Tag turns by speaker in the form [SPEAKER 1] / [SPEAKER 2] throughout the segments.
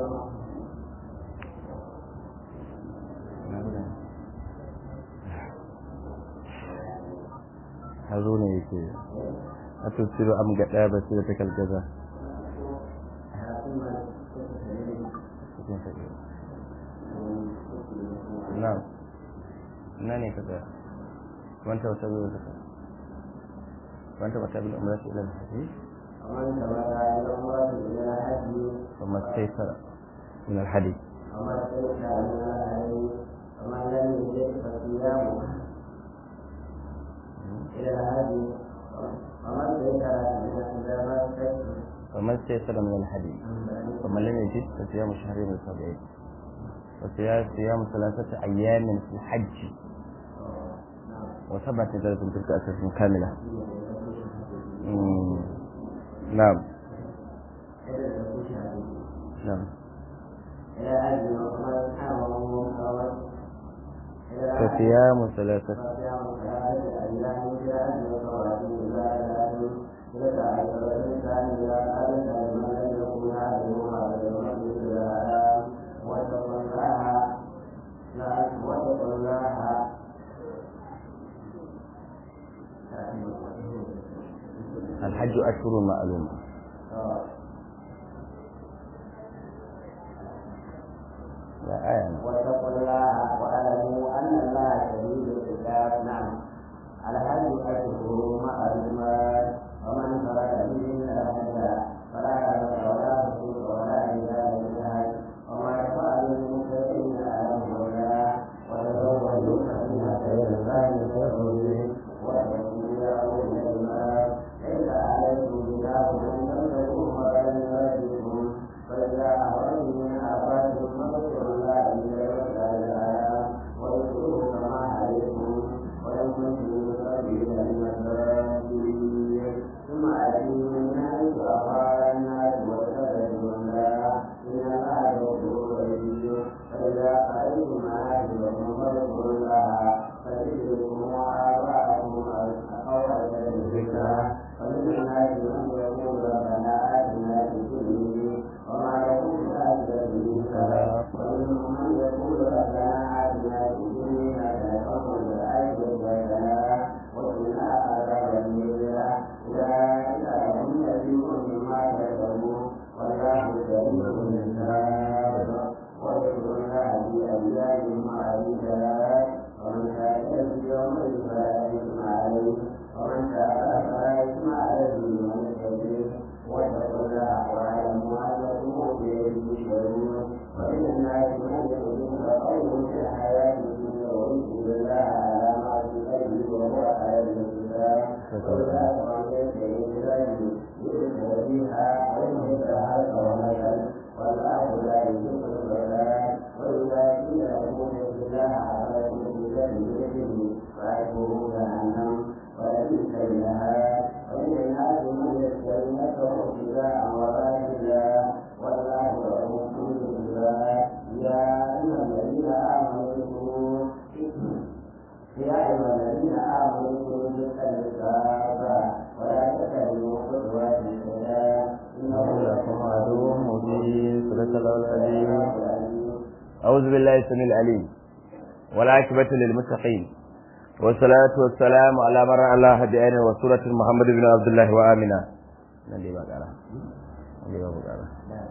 [SPEAKER 1] hazo ne yake a tussiru am ga ɗaya ba da ta kalgaza na na ne ka tsaya wanta wata zuwa ta wanta wata bil umrati ila al-hajj
[SPEAKER 2] ومن تبرع إلى الله إلى الحج
[SPEAKER 1] وما استيسر من الحديث
[SPEAKER 2] وما استيسر من الحج ومن لم يجد فصيامه إلى الحج وما استيسر من الحج
[SPEAKER 1] وما استيسر من الحديث ومن لم يجد فصيام شهرين متابعين وصيام صيام ثلاثة أيام في الحج وسبعة ذلك تلك أساس كاملة مم. نعم نعم
[SPEAKER 2] إلى الحج ومن حرمه فوت
[SPEAKER 1] فصيام ثلاثة
[SPEAKER 2] فصيام ثلاثة أيام في الحج وفواتير إلى الحج تلك عشرة الإنسان إذا قال لمن لم يكن هذه هذا المسجد الحرام واتقوا الله لا واتقوا الله
[SPEAKER 1] الحج أشهر معلومة لا آية
[SPEAKER 2] واتقوا الله واعلموا ان الله شديد العقاب نعم الحج اشهر معلومات ومن فرد منهن الحج فلا يرجع ولا فسوق ولا جدال في الحج وما يفعل المتقين اعلم الله وتزودوا فان خير الزاد خير واتقوا يا اولي الالباب ليس عليكم جناح ان تمسكوا فضلا من ربكم فاذا اخرجتم من افاتكم فاذكروا الله الى يوم الايام واذكروه كما عليكم وان كنتم من قبل المساجد ثم اتيوا من حيث افاض الناس واستغفروا الله ان الله غفور رحيم فاذا قضيتم مناسككم فاذكروا الله فذكركم وآباءكم أقوى الذكرى ومن الناس من يقول ربنا آتنا في الدنيا وما يقول آتنا في الآخرة ومنهم من يقول ربنا آتنا في الدنيا حسنة وفي الآخرة حسنة وقنا عذاب النار أولئك لهم نصيب مما كسبوا والله سريع الحساب واذكروا الله في أيام معدودات ومن كان في يوم فلا إثم عليه ومن كان فلا إثم عليه من يتقي واتقوا الله واعلموا أنكم بيده تشعرون ومن الناس من يؤمن قوله في الحياة الدنيا ويشهد الله على ما في قلبه وهو على الكتاب وإذا توليت إليه يؤمن بها ويمسكها كونك والله لا يحب الضلال وإذا قيل له اتق الله على كل بيده فأجره جهنم ولبئس المهاد ومن الناس من يشتري نفسه ابتغاء مرضات الله والله رؤوف بالعباد يا أيها الذين آمنوا اذكروا يا أيها الذين آمنوا اذكروا ذكر الكعبة ولا تتبعوا خطوات الشيطان إنه
[SPEAKER 1] لكم عدو مبين صدق الله العظيم أعوذ بالله السميع العليم والعاقبة للمتقين والصلاة والسلام على من رأى الله بعينه وسورة محمد بن عبد الله وآمنة نبي بقرة نبي بقرة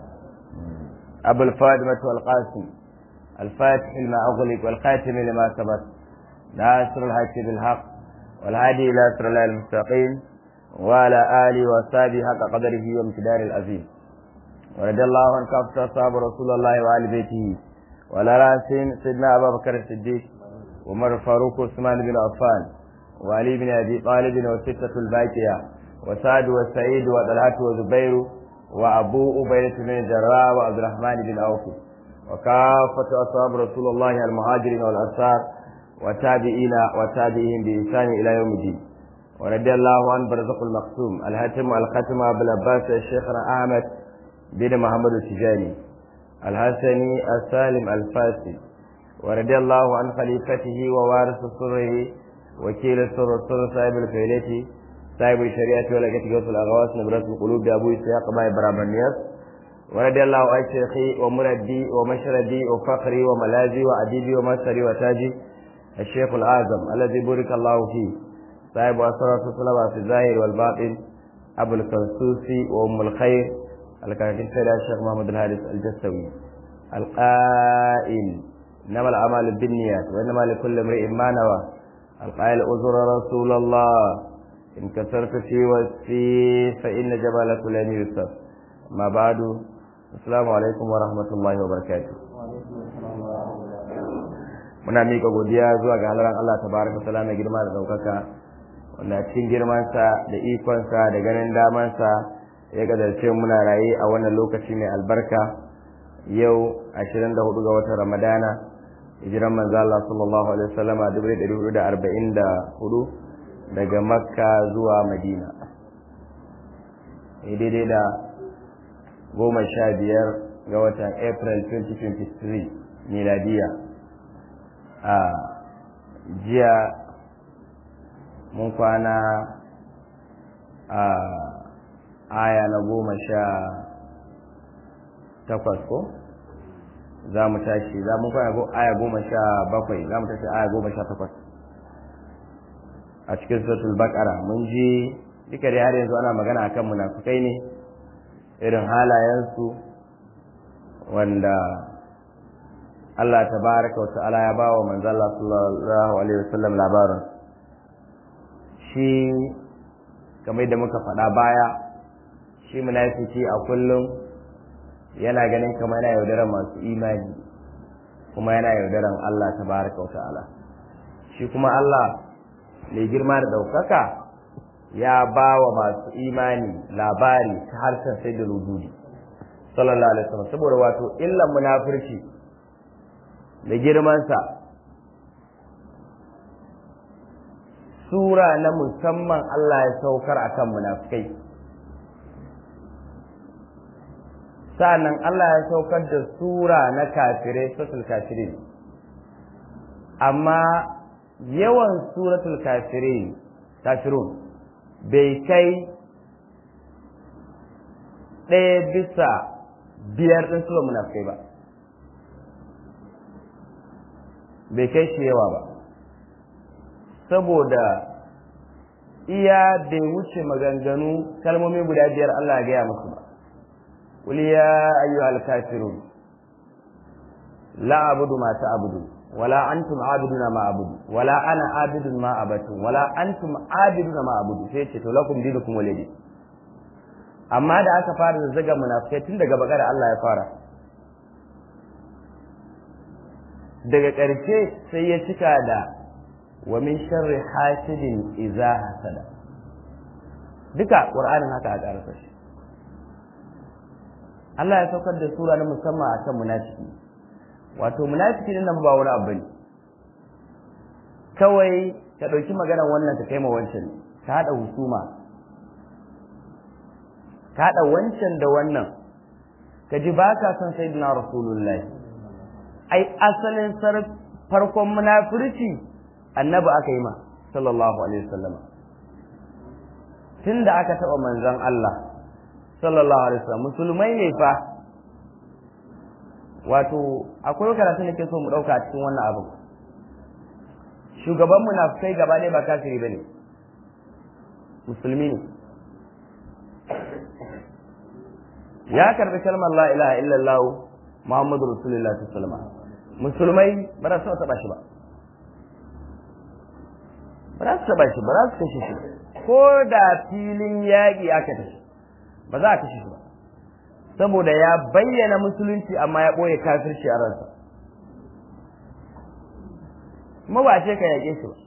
[SPEAKER 1] أبو الفاطمة والقاسم الفاتح لما أغلق والخاتم لما سبق ناصر الحق بالحق والهادي إلى صراط الله المستقيم وعلى آله وصحبه حق قدره وامتدار العظيم ورضي الله عن كافة أصحاب رسول الله وآل بيته وعلى رأسهم سيدنا أبا بكر الصديق وعمر الفاروق وعثمان بن عفان وعلي بن أبي طالب والستة الباقية وسعد وسعيد وطلحة وزبير وأبو أبيدة بن الجراح وعبد الرحمن بن عوف وكافة أصحاب رسول الله المهاجرين والأنصار وتابعين وتابعين بإحسان إلى يوم الدين ورضي الله عن برزق المقسوم الهتم الختم أبو العباس الشيخنا أحمد بن محمد التجاني الحسني السالم الفاسي ورضي الله عن خليفته ووارث سره وكيل السر السر صاحب الفيلة صاحب الشريعة ولقيت جوز الأغواس نبرة القلوب بأبو إسحاق ما إبراهيم النياس ورضي الله عن شيخي ومردي ومشردي وفخري وملاذي وأديبي ومسري وتاجي الشيخ الأعظم الذي بارك الله فيه صاحب أسرة الصلاة في الظاهر والباطن أبو الكنسوسي وأم الخير الكاتب سيد الشيخ محمد الحارث الجسوي القائل إنما الأعمال بالنيات وإنما لكل امرئ ما نوى القائل أزر رسول الله إن كسرت في وسفي فإن جبال كل يوسف ما بعد السلام عليكم ورحمة الله وبركاته muna miƙa godiya zuwa ga halaran Allah tabaraka ta'ala mai girma da ɗaukaka wanda cikin girmansa da ikonsa da ganin damansa ya gadarce muna raye a wannan lokaci mai albarka yau 24 ga watan Ramadana hijiran manzo Allah sallallahu alaihi wasallam a 1444 daga Makka zuwa Madina daidai da goma sha biyar ga watan April 2023 miladiya a jiya mun kwana a aya na goma sha takwas ko za mu tashi za mu kwana aya goma sha bakwai za mu tashi aya goma sha takwas a cikin suratul baqara mun ji duka dai har yanzu ana magana akan munafukai ne irin halayensu wanda Allah tabaraka wa ta'ala ya bawa manzo Allah sallallahu alaihi wasallam labarin shi kamar da muka faɗa baya shi munafiki a kullum yana ganin kamar yana yaudaran masu imani kuma yana yaudaran Allah tabaraka wa ta'ala shi kuma Allah mai girma da ɗaukaka ya ba wa masu imani labari ta harshen sai da rududi sallallahu alaihi wasallam saboda wato illan munafurci da girmansa sura na musamman Allah ya saukar akan munafikai sa'annan Allah ya saukar da sura na kafirai suratul kafirin amma yawan suratul kafirin kafirun bai kai ɗaya bisa biyar ɗin sura munafikai ba bai kai shi yawa ba saboda iya bai wuce maganganu kalmomi guda biyar Allah ya gaya musu ba قل يا أيها الكافرون لا أعبد ما تعبدون ولا أنتم عابدون ما أعبد ولا أنا عابد ما عبدتم ولا أنتم عابدون ما أعبد sai ce to lakum dinukum walidi amma da aka fara zazzaga munafikai tun daga bakar Allah ya fara daga ƙarshe sai ya cika da wa min sharri hasidin idza hasada duka qur'anin haka a ƙarasa shi Allah ya saukar da sura na musamman a kan munafiki wato munafiki nan ba wani abu ne kawai ka ɗauki maganar wannan ka kai ma wancan ka haɗa husuma ka haɗa wancan da wannan ka ji ba ka son sayyidina rasulullahi ai asalin farkon munafurci annabi aka yi ma sallallahu alaihi wasallam tun da aka taɓa manzon Allah sallallahu alaihi wasallam musulmai ne fa wato akwai karatu da ke so mu dauka a cikin wannan abu shugaban munafikai gaba ɗaya ba kafiri bane musulmi ne ya karbi kalmar la ilaha illallah muhammadu rasulullah sallallahu alaihi musulmai ba za su taɓa shi ba ba za su taɓa shi ba za su kashe shi ko da filin yaƙi aka tafi ba za a kashe shi ba saboda ya bayyana musulunci amma ya ɓoye kafirci a ransa kuma ba ce ka yaƙe shi ba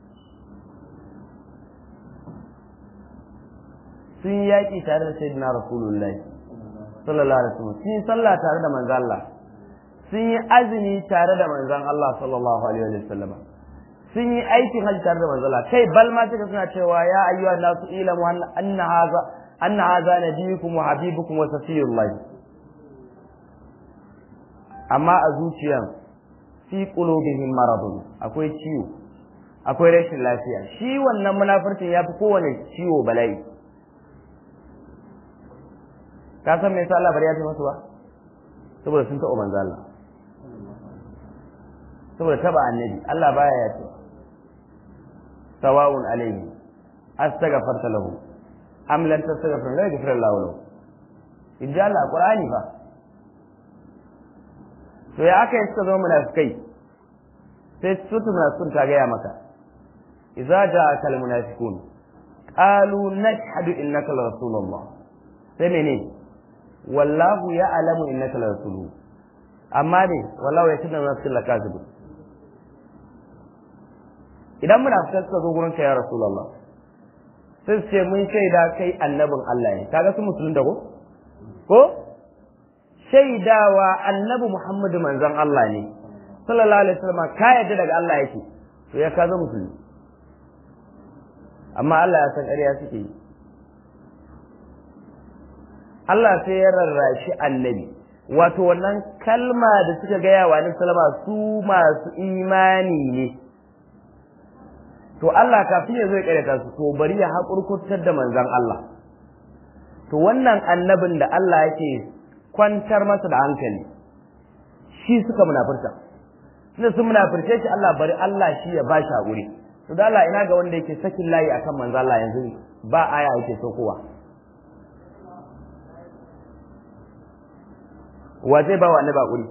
[SPEAKER 1] sun yi yaƙi tare da sayyidina rasulullahi sallallahu alaihi wasallam sun yi sallah tare da manzon Allah sun yi azumi tare da manzon Allah sallallahu alaihi wasallam sun yi aikin hajji tare da manzon Allah kai bal ma suka suna cewa ya ayyuhan nasu ilamu anna hadha أن هذا نبيكم وحبيبكم وصفي الله أما أزوجيا في قلوبهم مرض أكوي ciwo akwai rashin lafiya shi wannan munafircin ya fi kowane ciwo bala'i ka san me yasa Allah bari ya ce masu ba saboda sun taɓa manzo Allah saboda taba annabi Allah baya ya ce sawa'un alayhi astaghfarta lahu am lam tastaghfir la yaghfir Allah lahu in ji Allah Qur'ani fa to ya aka yi suka zama munafikai sai su munafiqun ta gaya maka idza ja'aka al munafiqun qalu nashhadu innaka la rasulullah sai mene wallahu ya'lamu innaka la rasuluhu amma ne wallahu ya tunna nafsin la kazibu idan munafikai suka zo gurin ka ya rasulullah sai su ce mun shaida kai annabin Allah ne kaga su musulun da ko ko shaidawa annabi Muhammadu manzon Allah ne sallallahu alaihi wasallam ka yadda daga Allah yake to ya kaza musulmi amma Allah ya san ƙarya suke yi Allah sai ya rarrashi annabi wato wannan kalma da suka gaya wa annabi sallama su masu imani ne to Allah kafin ya zo ya ƙaryata su to bari ya haƙurkurtar da manzon Allah to wannan annabin da Allah yake kwantar masa da hankali shi suka munafurta tunda sun munafurce shi Allah bari Allah shi ya ba shi haƙuri to da Allah ina ga wanda yake sakin layi akan manzo Allah yanzu ba aya yake sokowa wa zai ba wa annabi haƙuri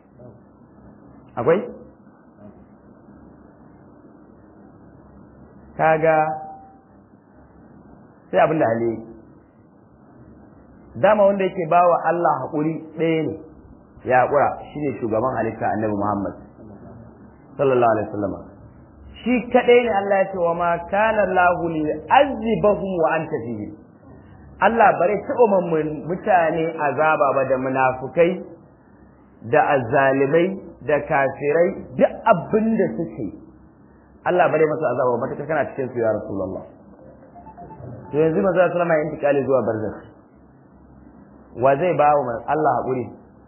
[SPEAKER 1] akwai kaga sai abin da hali dama wanda yake ba wa Allah haƙuri ɗaya ne ya haƙura shi ne shugaban halitta annabi Muhammad sallallahu alaihi wasallam shi kaɗai ne Allah ya ce wa ma kana lahu li azibahum wa anta fihi Allah bare taɓa mutane azaba ba da munafukai da azzalimai da kafirai duk abin da suke Allah bare masa azaba ba ta kana cikin su ya Rasulullah to yanzu manzo sallallahu alaihi wasallam ya intikali zuwa barzakh wa zai ba wa Allah haƙuri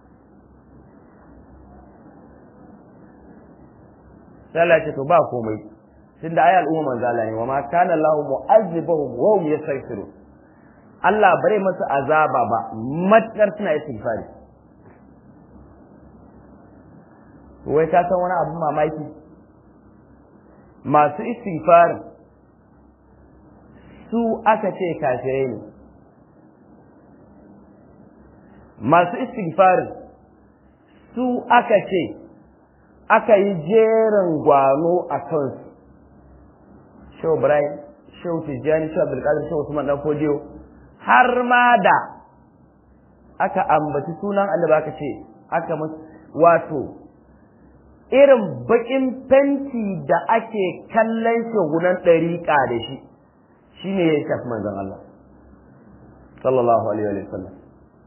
[SPEAKER 1] sai Allah ce to ba komai tun da ayi al'umma manzo Allah ne wa ma kana Allah mu'azzibahum wa hum yastaghfirun Allah bare masa azaba ba matkar suna istighfari wai ka san wani abu mamaki masu istighfar su aka ce kafirai ne masu istighfarin su aka ce aka yi jerin gwano a kansu shehu ibrahim shehu tijjani shehu abdulkadir shehu usman dan fodiyo har ma da aka ambaci sunan annabi aka ce aka wato irin bakin fenti da ake kallon shugunan ɗariƙa da shi shine ya shafi manzon Allah sallallahu alaihi wa sallam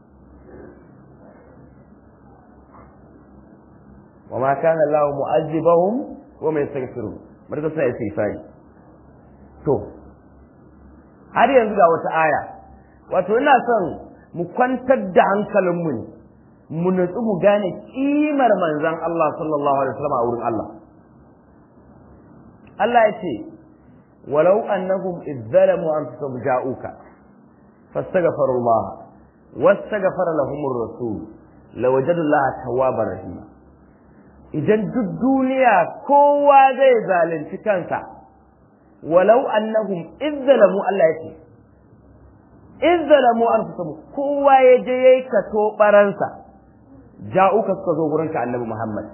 [SPEAKER 1] وما كان الله معذبهم وما يستغفرون barka suna istighfari to har yanzu ga wata aya wato ina son mu kwantar da hankalinmu ne mu nutsu mu gane kimar manzon Allah sallallahu alaihi wasallam a wurin Allah Allah ya ce walau annahum izzalamu anfusahum ja'uka fastaghfiru Allah wastaghfara lahumur rasul lawajadu Allah tawwabar rahima idan duk duniya kowa zai zalunci kansa walau annahum izzalamu Allah ya ce izzalamu anfusahum kowa ya je yayi kato baransa ja'uka suka zo gurinka annabi Muhammad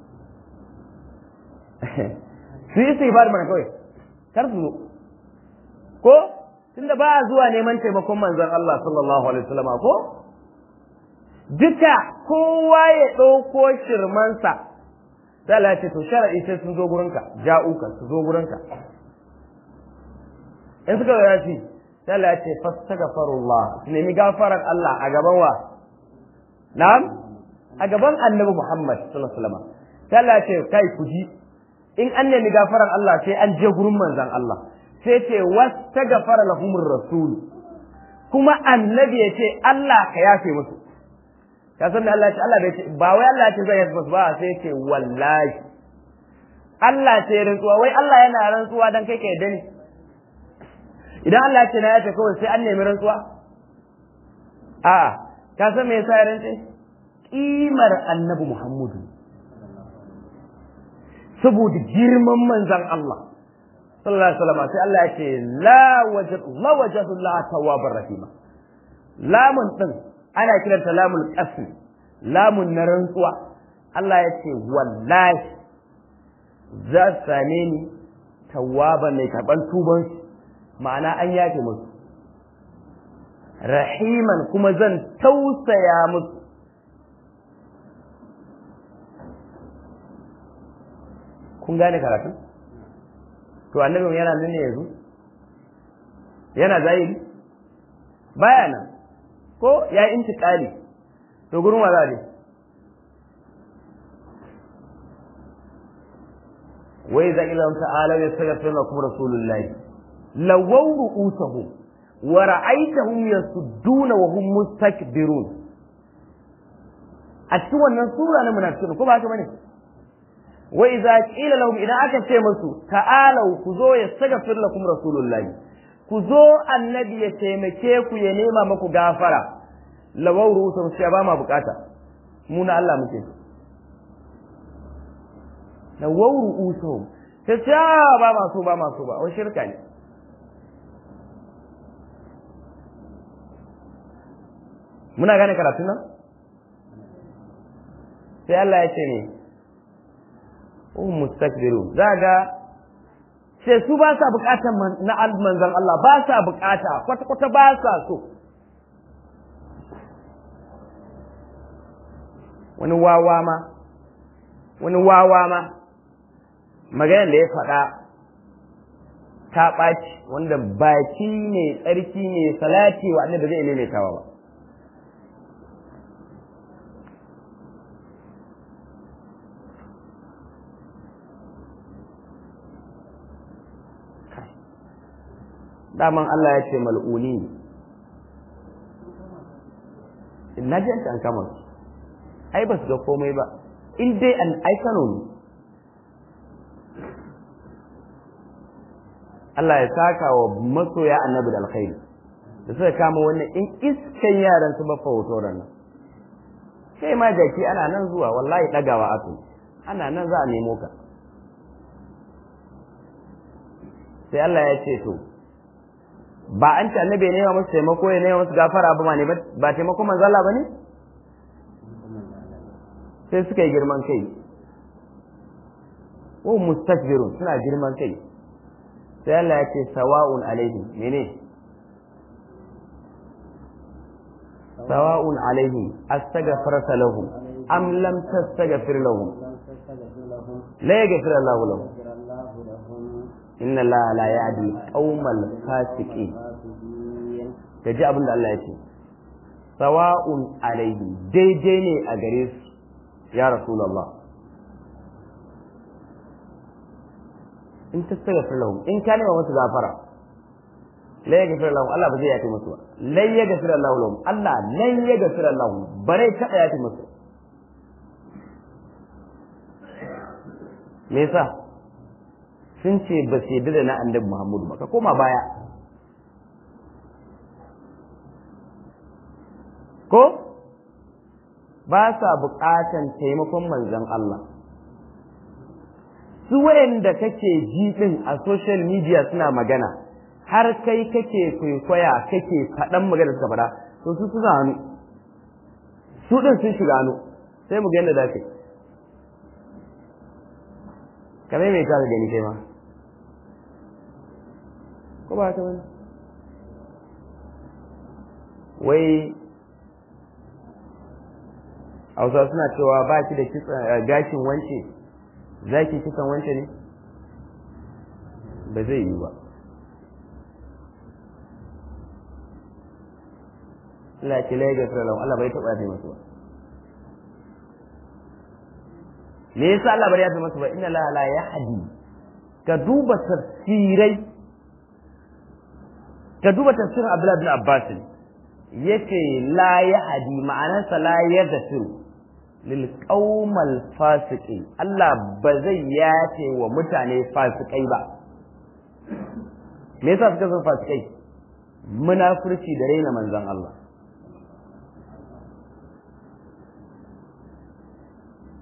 [SPEAKER 1] su yi istighfar mana kawai kar su zo ko tunda ba a zuwa neman taimakon manzon Allah sallallahu alaihi wasallam ko duka kowa ya ɗauko shirmansa sai Allah ya ce to shar'i sai sun zo gurinka ja'uka su zo gurinka in suka ga yaci sai Allah ya ce fastaghfirullah su nemi gafarar Allah a gaban wa na'am a gaban Annabi Muhammad sallallahu alaihi wasallam sai Allah ya ce kai ku ji in an nemi gafarar Allah sai an je gurin manzon Allah sai ce wastaghfara lahumur rasul kuma annabi ya ce Allah ka yafe musu ka san da Allah ya ce Allah bai ce ba wai Allah ya ce zai yafe musu ba sai ya ce wallahi Allah ce rantsuwa wai Allah yana rantsuwa dan kai ka yadda ne idan Allah ya ce na yafe kawai sai an nemi rantsuwa a ka san me yasa ya rantse kimar annabi Muhammadu saboda girman manzan Allah sallallahu alaihi wasallam sai Allah ya ce la wajad la wajadu la tawwabar rahima lamun din ana kiranta lamul qasm lamun na rantsuwa Allah ya ce wallahi za su same ni tawwaba mai karban tuban ma'ana an yafe musu rahiman kuma zan tausaya musu kun gane karatu to annabi yana nan ne yanzu yana zahiri baya nan ko ya intiqali to gurin wa za wai za ila ta'ala ya sagafa lakum rasulullahi lawaw ru'usahum wa ra'aytahum yasudduna wa hum mustakbirun a cikin wannan sura na munafiqun ko ba haka bane wa idza qila lahum idan aka ce musu ta'alu ku zo ya sagafa lakum rasulullahi ku zo annabi ya taimake ku ya nema maku gafara lawaw ru'usahum sai ba ma bukata mu na Allah muke lawaw ru'usahum sai ce ba ma so ba ma so ba wai shirka ne muna gane karatun nan sai Allah ya ce ne um mustakbiru za ga sai su ba sa bukatar na manzon Allah ba sa bukata kwata kwata ba sa so wani wawa ma wani wawa ma maganar da ya faɗa ta ɓaci wanda baki ne tsarki ne salati wa annabi zai maimaitawa ba daman Allah ya ce mal'uni na ji an kama su ai ba su ga komai ba in dai an aikano ne Allah ya saka wa masoya annabi da alkhairi da suka kama wannan in iskan yaran su ba hoto nan sai ma jaki ana nan zuwa wallahi dagawa ato ana nan za a nemo ka sai Allah ya ce to ba an ce annabi ya nema musu taimako ya nema musu gafara ba ma ne ba taimako manzo Allah bane sai suka yi girman kai wa mustakbirun suna girman kai sai Allah ya ce sawa'un alaihim mene sawa'un alaihim astaghfarta lahum am lam tastaghfir lahum la yaghfir Allah lahum inna Allah la ya'di qaumal fasiqin kaji abin da Allah ya ce sawa'un alaihim daidai ne a gare su ya rasulullah in tastaghfir lahum in ka nema musu gafara la yaghfir lahum Allah ba zai yafe musu ba la yaghfir Allah lahum Allah la yaghfir lahum bare ka yafe musu me yasa sun ce ba su yadda da na annabi Muhammadu ba ka koma baya ko ba sa buƙatan taimakon manzon Allah su wayanda kake ji din a social media suna magana har kai kake kwaikwaya kake faɗan magana suka faɗa to su suna hannu su din sun shiga hannu sai mu ga yadda da kai kamar mai ka gani kai ma ko ba ta wani wai hausa suna cewa ba ki da gashin wance za ki kisan wance ne ba zai yi ba Allah ce lai ga sirralahu Allah bai taɓa yafe masu ba me yasa Allah bai yafe masu ba inna la la yahdi ka duba tafsirai ka duba tafsirin Abdullah bin Abbas yace la yahdi ma'anarsa la yadfiru lil qaumal fasiqin Allah ba zai yace wa mutane fasikai ba me yasa suka zama fasikai munafurci da raina manzon Allah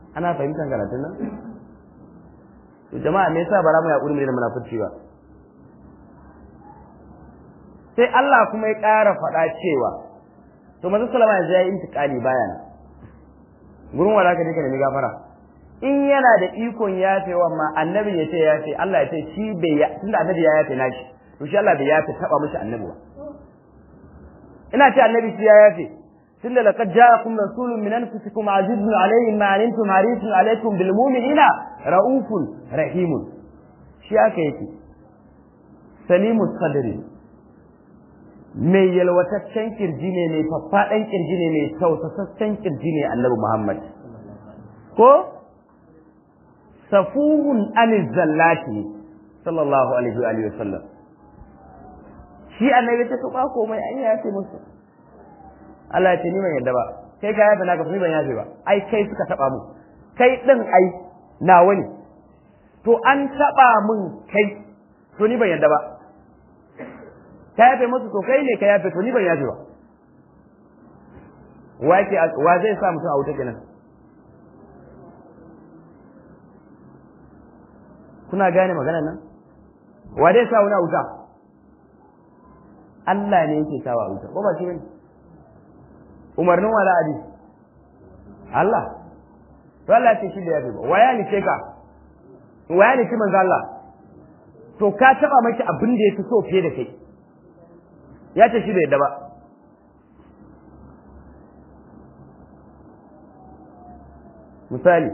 [SPEAKER 1] ana fahimtar karatun nan to jama'a me yasa bara mu yaƙuri mu da munafurci ba sai Allah kuma ya ƙara faɗa cewa to manzo sallama yanzu ya yi intiqali bayana gurin wala ka dika nemi gafara in yana da ikon yafewa ma annabi ya ce yafe Allah ya ce shi bai ya tunda annabi ya yafe nashi to shi Allah bai yafe taba mishi annabi ba ina ce annabi shi ya yafe tunda laqad ja'akum rasulun min anfusikum azizun alayhi ma antum harisun alaykum bil mu'minina raufun rahimun shi aka yake salimu sadri mai yalwataccen kirji ne mai faffaɗan kirji ne mai tausasassan kirji ne annabi Muhammad ko safuhun anil zallati sallallahu alaihi wa sallam shi annabi ta tuba komai an yafe musu Allah ya ce ni ban yadda ba kai ka yafe naka ni ban yafe ba ai kai suka taba mu kai din ai nawa ne to an taba mun kai to ni ban yadda ba ka yafe musu to kai ne ka yafe to ni ban yafe ba wa yake wa zai sa mutum a wuta kenan kuna gane maganar nan wa zai sa wani a wuta Allah ne yake sawa a wuta ko ba shi bane umarnin wala adi Allah to Allah ce shi da yafe ba waya ni ce ka waya ni ki manzo Allah to ka taba maki abin da yafi so fiye da kai ya ce shi bai yadda ba misali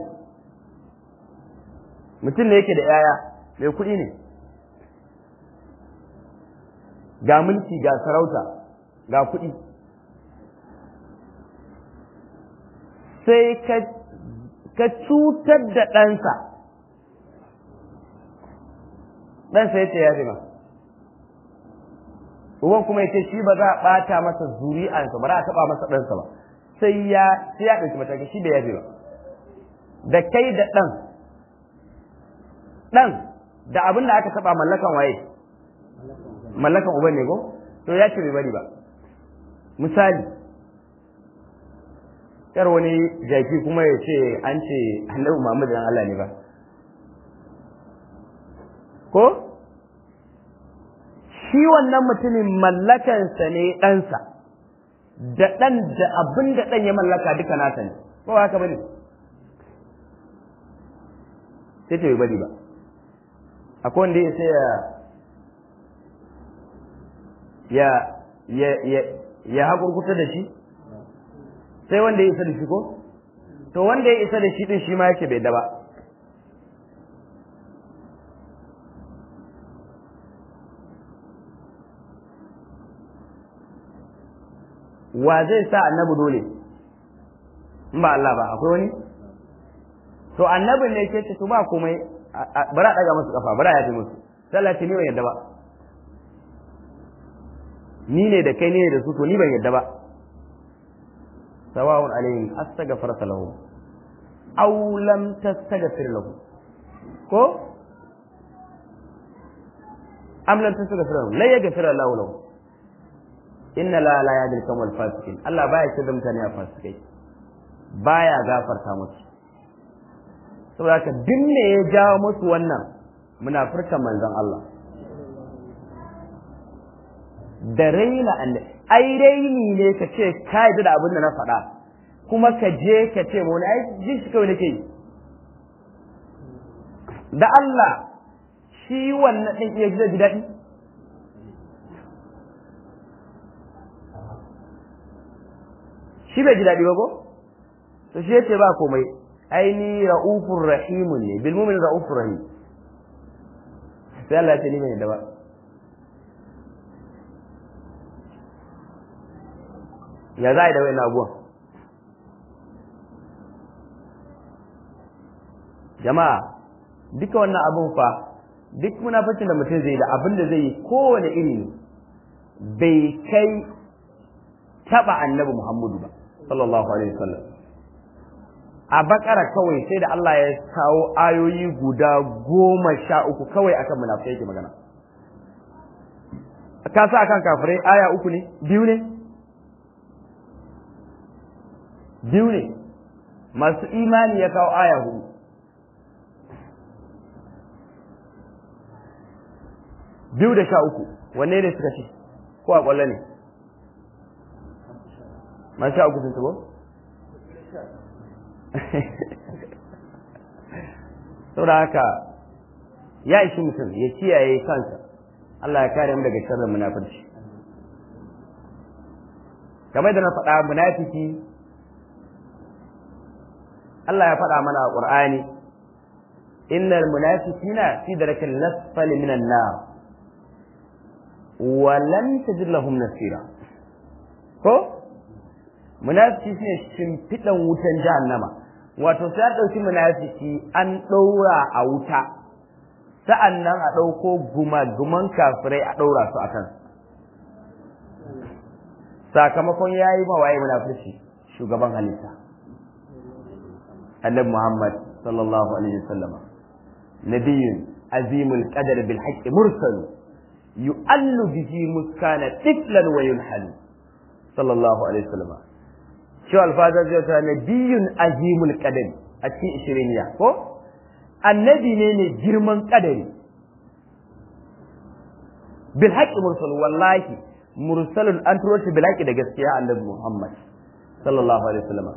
[SPEAKER 1] mutum ne yake da yaya mai kuɗi ne ga mulki ga sarauta ga kuɗi sai ka cutar da ɗansa ɗansa ya ce ya ma uban kuma ya ce shi ba za a ɓata masa zuri'ansa ba za a taɓa masa ɗansa ba sai ya sai ya ɗauki mataki shi da yafe ba da kai da ɗan ɗan da abin da aka taɓa mallakan waye mallakan uban ne ko to ya ce bai bari ba misali yar wani jaki kuma ya ce an ce annabi Muhammad dan Allah ne ba ko shi wannan mutumin mallakansa ne ɗansa da ɗan da abin da ɗan ya mallaka duka nasa ne ko haka bane sai ta bai bari ba akwai wanda ya sai ya ya ya ya hakurkuta da shi sai wanda ya isa da shi ko to wanda ya isa da shi din shi ma yake bai da ba wa zai sa annabi dole in ba Allah ba akwai wani to annabin ne ke ce to ba komai bara daga musu kafa bara ya fi musu sallah ce ni ban yadda ba ni ne da kai ne da su to ni ban yadda ba sawa'un alaihim astaghfarta lahum aw lam tastaghfir lahum ko am lam tastaghfir lahum la yaghfir Allah lahum inna la la yadil kamal fasikin Allah baya ce da mutane a fasikai baya gafarta musu saboda ka dinne ya jawo musu wannan munafurkan manzon Allah da raina annabi ai raini ne ka ce ka yi da abin da na faɗa kuma ka je ka ce mu wani ai jin shi kawai nake yi da Allah shi wannan ɗin iya ji daɗi shi bai ji daɗi ba ko to shi yace ba komai aini ra'ufur rahimun ne bil mu'min ra'ufur rahim sai Allah ya ce ni bai da ba ya za a yi da wayan abuwan jama'a duka wannan abun fa duk munafacin da mutum zai da abin da zai yi kowane iri bai kai taba annabi Muhammadu ba sallallahu alaihi wasallam a bakara kawai sai da Allah ya kawo ayoyi guda goma sha uku kawai akan munafikai yake magana ka sa akan kafirai aya uku ne biyu ne biyu ne masu imani ya kawo aya hudu biyu da sha uku wanne ne suka ce ko a kwallo ne man sha uku sun tubo saboda haka ya ishi mutum ya kiyaye kansa Allah ya kare mu daga sharrin munafurci kamar da na faɗa munafiki Allah ya faɗa mana a Qur'ani innal munafiqina fi darakil asfali minan nar wa lan tajid lahum nasira ko munafiki shine shimfiɗan wutan jahannama wato sai an ɗauki munafiki an ɗaura a wuta sa'an nan a ɗauko gumaguman kafirai a ɗaura su a kan sakamakon ya yi mawaye munafurci shugaban halitta annabi muhammad sallallahu alaihi wasallam nabiyyun azimul qadar bil haqqi mursalu yu'allu bihi muskana tiflan wa yunhalu sallallahu alaihi wasallam shi alfaza zai ta nabiyyun azimul qadar a cikin ishiriniya ko annabi ne ne girman kadari bil haqqi mursal wallahi mursalun an turo shi bil haqqi da gaskiya annabi Muhammad sallallahu alaihi wasallam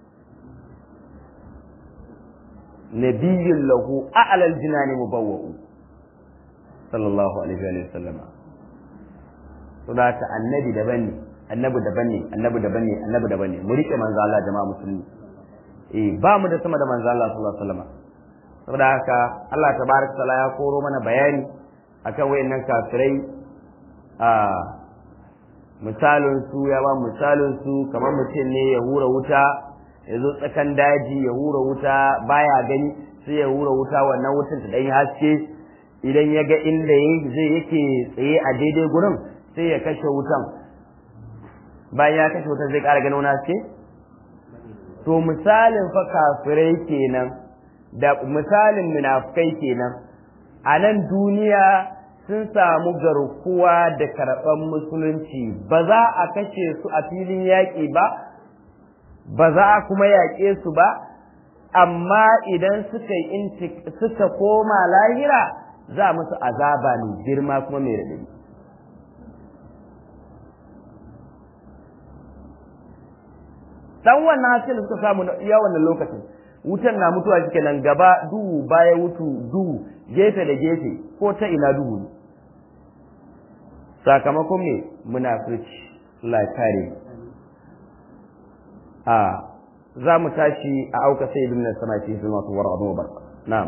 [SPEAKER 1] nabiyyun lahu a'la al jinani mubawwa'u sallallahu alaihi wasallam to da ta annabi daban ne annabi daban ne annabi daban ne annabi daban ne mu rike manzo Allah jama'a musulmi eh ba mu da sama da manzo Allah sallallahu alaihi wasallam saboda haka Allah tabaraka taala ya koro mana bayani akan wayannan kafirai a misalin su ya ba misalin su kamar mutum ne ya hura wuta ya zo tsakan daji ya hura wuta baya gani sai ya hura wuta wannan wutan ta dan haske idan ya ga inda zai yake tsaye a daidai gurin sai ya kashe wutan bayan ya kashe wutan zai ƙara ganin wani haske to misalin fa kafirai kenan da misalin munafukai kenan a nan duniya sun samu garkuwa da karɓar musulunci ba za a kashe su a filin yaƙi ba ba za a kuma yaƙe su ba amma idan suka yi suka koma lahira za musu azaba mai girma kuma mai raɗaɗi dan wannan hasil suka samu iya wannan lokacin wutan na mutuwa shi nan gaba duhu baya wutu duhu gefe da gefe ko ta ina duhu ne sakamakon me munafurci la kare a za mu tashi a auka sai ibn sama fi zuma su war'a mu barka na'am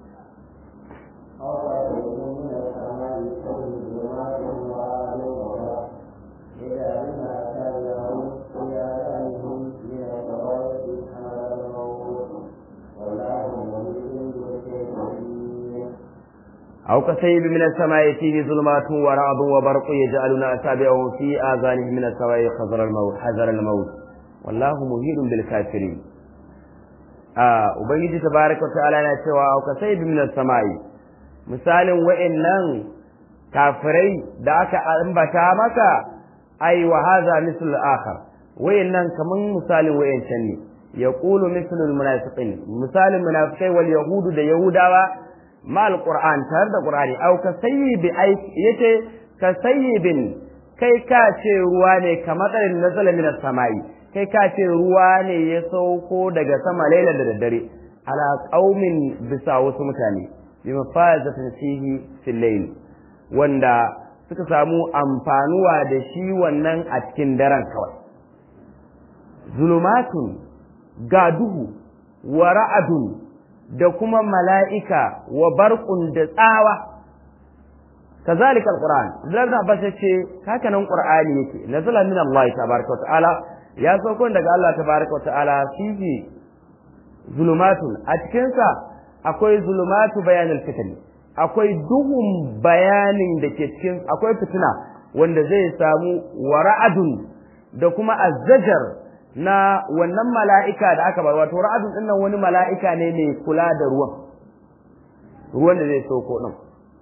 [SPEAKER 1] أو كسيب من السماء فيه ظلمات ورعد وبرق يجعلون أصابعهم في آذانهم من السماء حذر الموت حذر الموت والله مهين بالكافرين آه وبنجي تبارك وتعالى نتوى أو كسيب من السماء مثال وإنن كافري دعك أنبتا مكا أي وهذا مثل الآخر وإنن كمن مثال وإن شني يقول مثل المنافقين مثال المنافقين واليهود دا يهودا ma alquran tare da qur'ani au ka sayyibi ai yace ka sayyibin kai ka ce ruwa ne kamar tsarin nazala min samai kai ka ce ruwa ne ya sauko daga sama laila da daddare ala qaumin bisa wasu mutane bi mafazatin fihi fil layl wanda suka samu amfanuwa da shi wannan a cikin daren kawai zulumatun ga duhu wa ra'adun da kuma mala'ika wa barƙun da tsawa, kazalika alquran Abdullahi Abbas ya ce haka nan Qur'ani yake nazala min Allah tabaraka wa ta'ala ya sauko daga Allah tabaraka wa ta'ala fihi zulumatun a cikin sa akwai zulumatu bayanul fitn akwai duhun bayanin da ke cikin akwai fitina wanda zai samu wara'adun da kuma azzajar na wannan mala'ika da aka bar wato ra'adun din nan wani mala'ika ne mai kula da ruwan ruwan da zai sauko din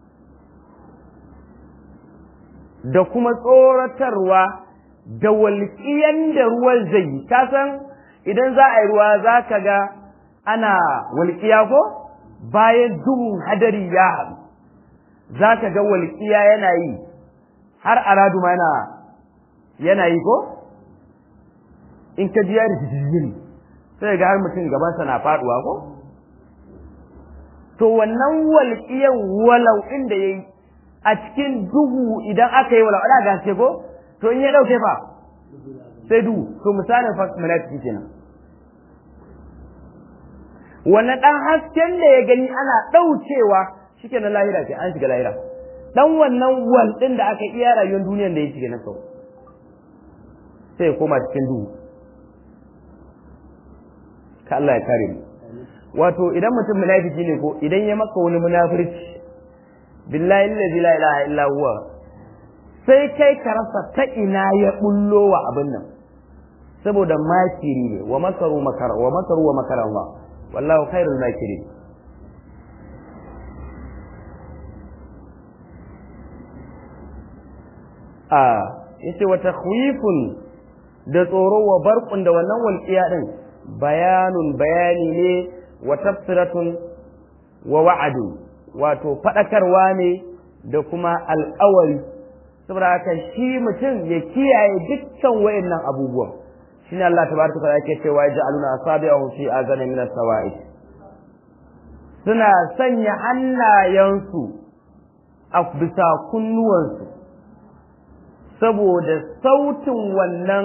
[SPEAKER 1] da kuma tsoratarwa da walƙiyan da ruwan zai yi ka san idan za a yi ruwa za ka ga ana walƙiya ko bayan duhun hadari ya haɗu za ka ga walƙiya yana yi har aradu ma yana yana yi ko in ka ji ya rikici sai ga har mutum gabansa na faɗuwa ko to wannan walƙiyan walau inda ya yi a cikin duhu idan aka yi walau ana gaske ko to in ya ɗauke fa sai duhu to misalin fa malaiku kenan wannan ɗan hasken da ya gani ana ɗaucewa shike na lahira ce an shiga lahira dan wannan wal ɗin da aka iya rayuwar duniyar da ya shiga na sau sai ya koma cikin duhu ka Allah ya kare mu wato idan mutum munafiki ne ko idan ya maka wani munafirci billahi allazi la ilaha illa huwa sai kai ka rasa ta ina ya bullo wa abin nan saboda makiri ne wa makaru makara wa makaru wa makara Allah wallahu khairul makirin a yace wa takhwifun da tsoro wa barqun da wannan walqiya din bayanun bayani ne wa tafsiratun wa wa'adu wato fadakarwa ne da kuma alƙawari saboda haka shi mutum ya kiyaye dukkan wayannan abubuwan shine Allah tabaraka ta'ala yake cewa ja'aluna asabi'ahum fi azani min as-sawa'id suna sanya hannayensu a bisa kunnuwansu saboda sautin wannan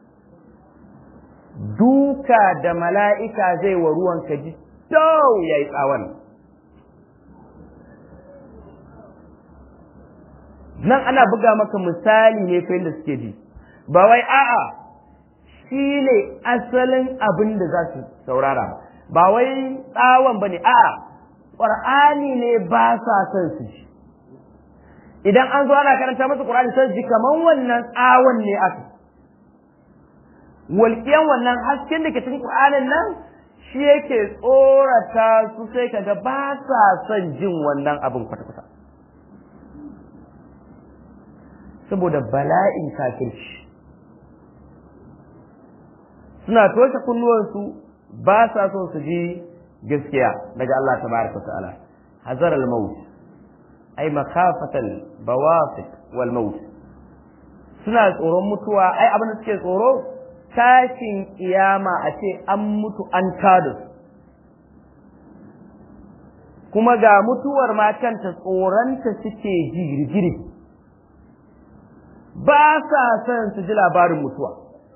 [SPEAKER 1] duka da mala'ika zai wa ruwan ka ji dau ya yi tsawon. Nan ana buga maka misali ne fa da suke ji, ba wai a'a shi ne asalin abin da za su saurara, ba wai tsawon ba ne, a'a ƙwar'ani ne ba sa son su ji. Idan an zo ana karanta masa ƙwar'ani sai ji kamar wannan tsawon ne aka. walƙiyan wannan hasken da ke cikin Qur'anin nan shi yake tsorata su sai kaga ba sa son jin wannan abin kwata-kwata saboda bala'in kafirci suna toshe kunnuwansu ba sa son su ji gaskiya daga Allah tabaraka ta'ala hazar al-maut ay makhafatal bawafiq wal maut suna tsoron mutuwa ai abin da suke tsoro tashin kiyama a ce an mutu an tada su kuma ga mutuwar ma kanta tsoronta suke jirgiri ba sa son su ji labarin mutuwa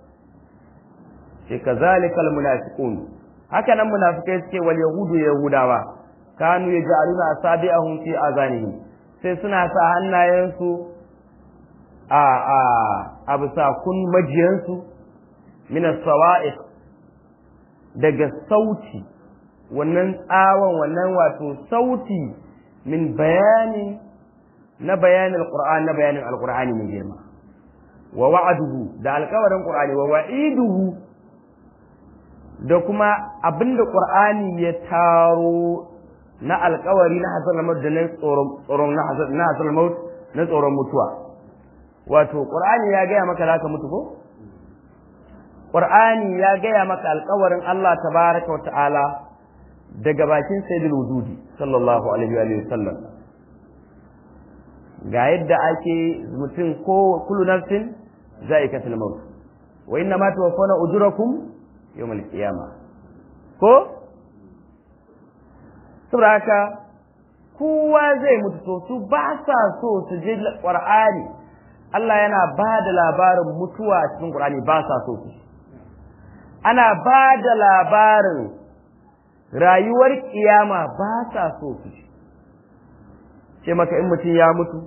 [SPEAKER 1] ce kazalikal munafiqun haka nan munafikai suke wal yahudu yahudawa kanu yaj'aluna asabi'ahum fi azanihim sai suna sa hannayensu a a a bisa kun majiyansu min as-sawa'iq daga sauti wannan tsawon wannan wato sauti min bayani na bayanin alquran na bayanin alqur'ani mai girma wa wa'aduhu da alƙawarin qur'ani wa wa'iduhu da kuma abinda qur'ani ya taro na alƙawari na hasan maut da na tsoron tsoron na hasan na hasan maut na tsoron mutuwa wato qur'ani ya gaya maka zaka mutu ko qur'ani ya gaya maka alƙawarin Allah tabaraka wa ta'ala daga bakin sayyidul wujudi sallallahu alaihi wa sallam ga yadda ake mutum ko kullu nafsin za'iqatul maut wa inna ma tuwaffawna ujurakum yawmal qiyamah ko saboda haka kowa zai mutu to su ba sa so su ji qur'ani Allah yana ba da labarin mutuwa cikin qur'ani ba sa so su ana ba da labarin rayuwar kiyama ba sa so su ce maka in mutum ya mutu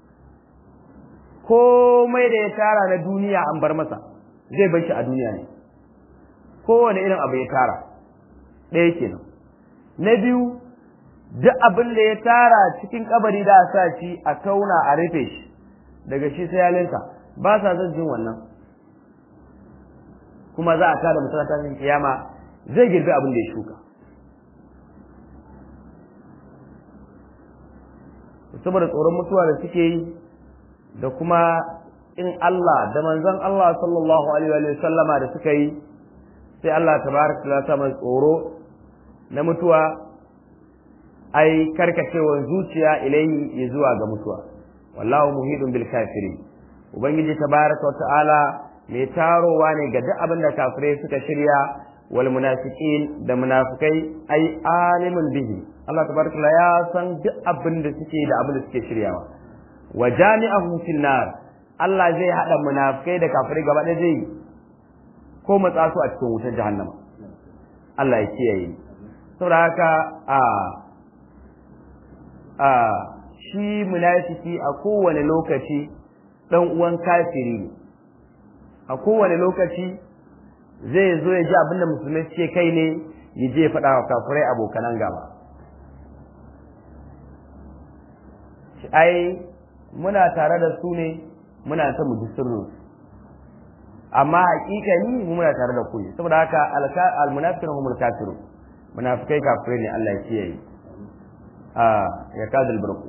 [SPEAKER 1] komai da ya tara na duniya an bar masa zai bar shi a duniya ne kowane irin abu ya tara ɗaya kenan na biyu duk abin da ya tara cikin kabari da a sa shi a tauna a rufe shi daga shi sai yalinka ba sa son jin wannan kuma za a tada mutum kiyama zai girbi abin da ya shuka saboda tsoron mutuwa da suke yi da kuma in Allah da manzon Allah sallallahu alaihi wa sallama da suka yi sai Allah tabaraka ta sa mai tsoro na mutuwa ai karkacewar zuciya ilaihi zuwa ga mutuwa wallahu muhidun bil kafirin ubangiji tabaraka ta'ala mai tarowa ne ga duk abin da kafirai suka shirya wal munafiqin da munafikai ai alimun bihi Allah tabaraka ya san duk abin da suke da abin da suke shiryawa wa jami'ahum fil nar Allah zai hada munafikai da kafirai gaba ɗaya zai ko matsa su a cikin wutar jahannama Allah ya kiyaye saboda haka a a shi munafiki a kowane lokaci dan uwan kafiri ne a kowane lokaci zai zo ya ji abin da musulmai suke kai ne ya je faɗa wa kafirai abokanan gaba ai muna tare da su ne muna ta mu ji sirrin amma hakikani mu muna tare da ku saboda haka almunafiqun humul kafirun munafikai kafirai ne Allah ya kiyaye a ya kadal barku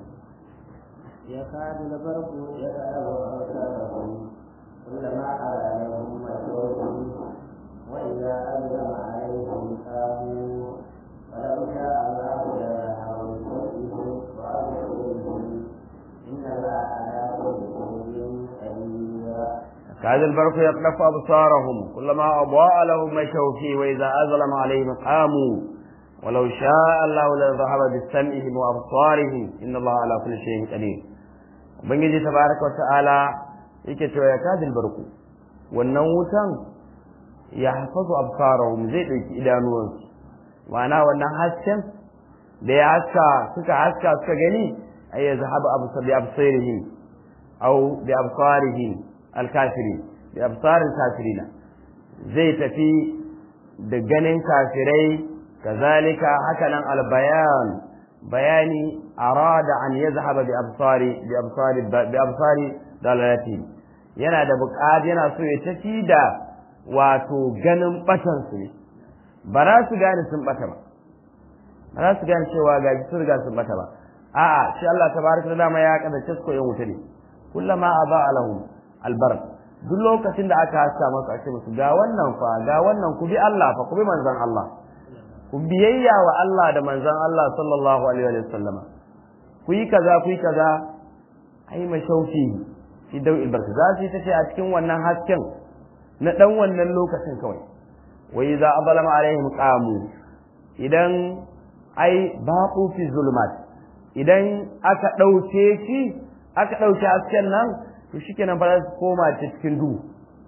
[SPEAKER 2] يكاد البرق يذهب أبصارهم كلما أرادهم مكروه وإذا أظلم عليهم قاموا ولو شاء الله لذهب بكفرهم وأبصارهم إن الله على كل شيء قدير
[SPEAKER 1] كاد البرق يقذف أبصارهم كلما أضاء لهم مشوا فيه وإذا أظلم عليهم قاموا ولو شاء الله لذهب بسمعهم وأبصارهم إن الله على كل شيء قدير ubangiji tabaraka wata'ala yake cewa ya kadil barku wannan wutan ya hafazu absarahum zai dauki idanuwansu ma'ana wannan hasken da ya haska suka haska suka gani ay yazhabu absar bi absarihim aw bi absarihim alkafiri bi absaril kafirina zai tafi da ganin kafirai kazalika hakanan albayan bayani arada an yazhaba bi absari bi absari bi absari dalalati yana da buƙat yana so ya tafi da wato ganin batan su ne ba za su gane sun bata ba ba za su gane cewa ga sun riga sun bata ba a'a shi Allah tabaraka da dama ya kada tasko yan wuta ne kullama aba alahum albar duk lokacin da aka haska masu a ce musu ga wannan fa ga wannan ku bi Allah fa ku bi manzon Allah ku biyayya wa Allah da manzon Allah sallallahu alaihi wa sallama ku yi kaza ku yi kaza ai mashauki fi dau'il barka za su yi ta ce a cikin wannan hasken na dan wannan lokacin kawai wa idza abalama alaihim qamu idan ai baqu fi zulumat idan aka dauke shi aka dauke hasken nan to shikenan ba za su koma cikin duhu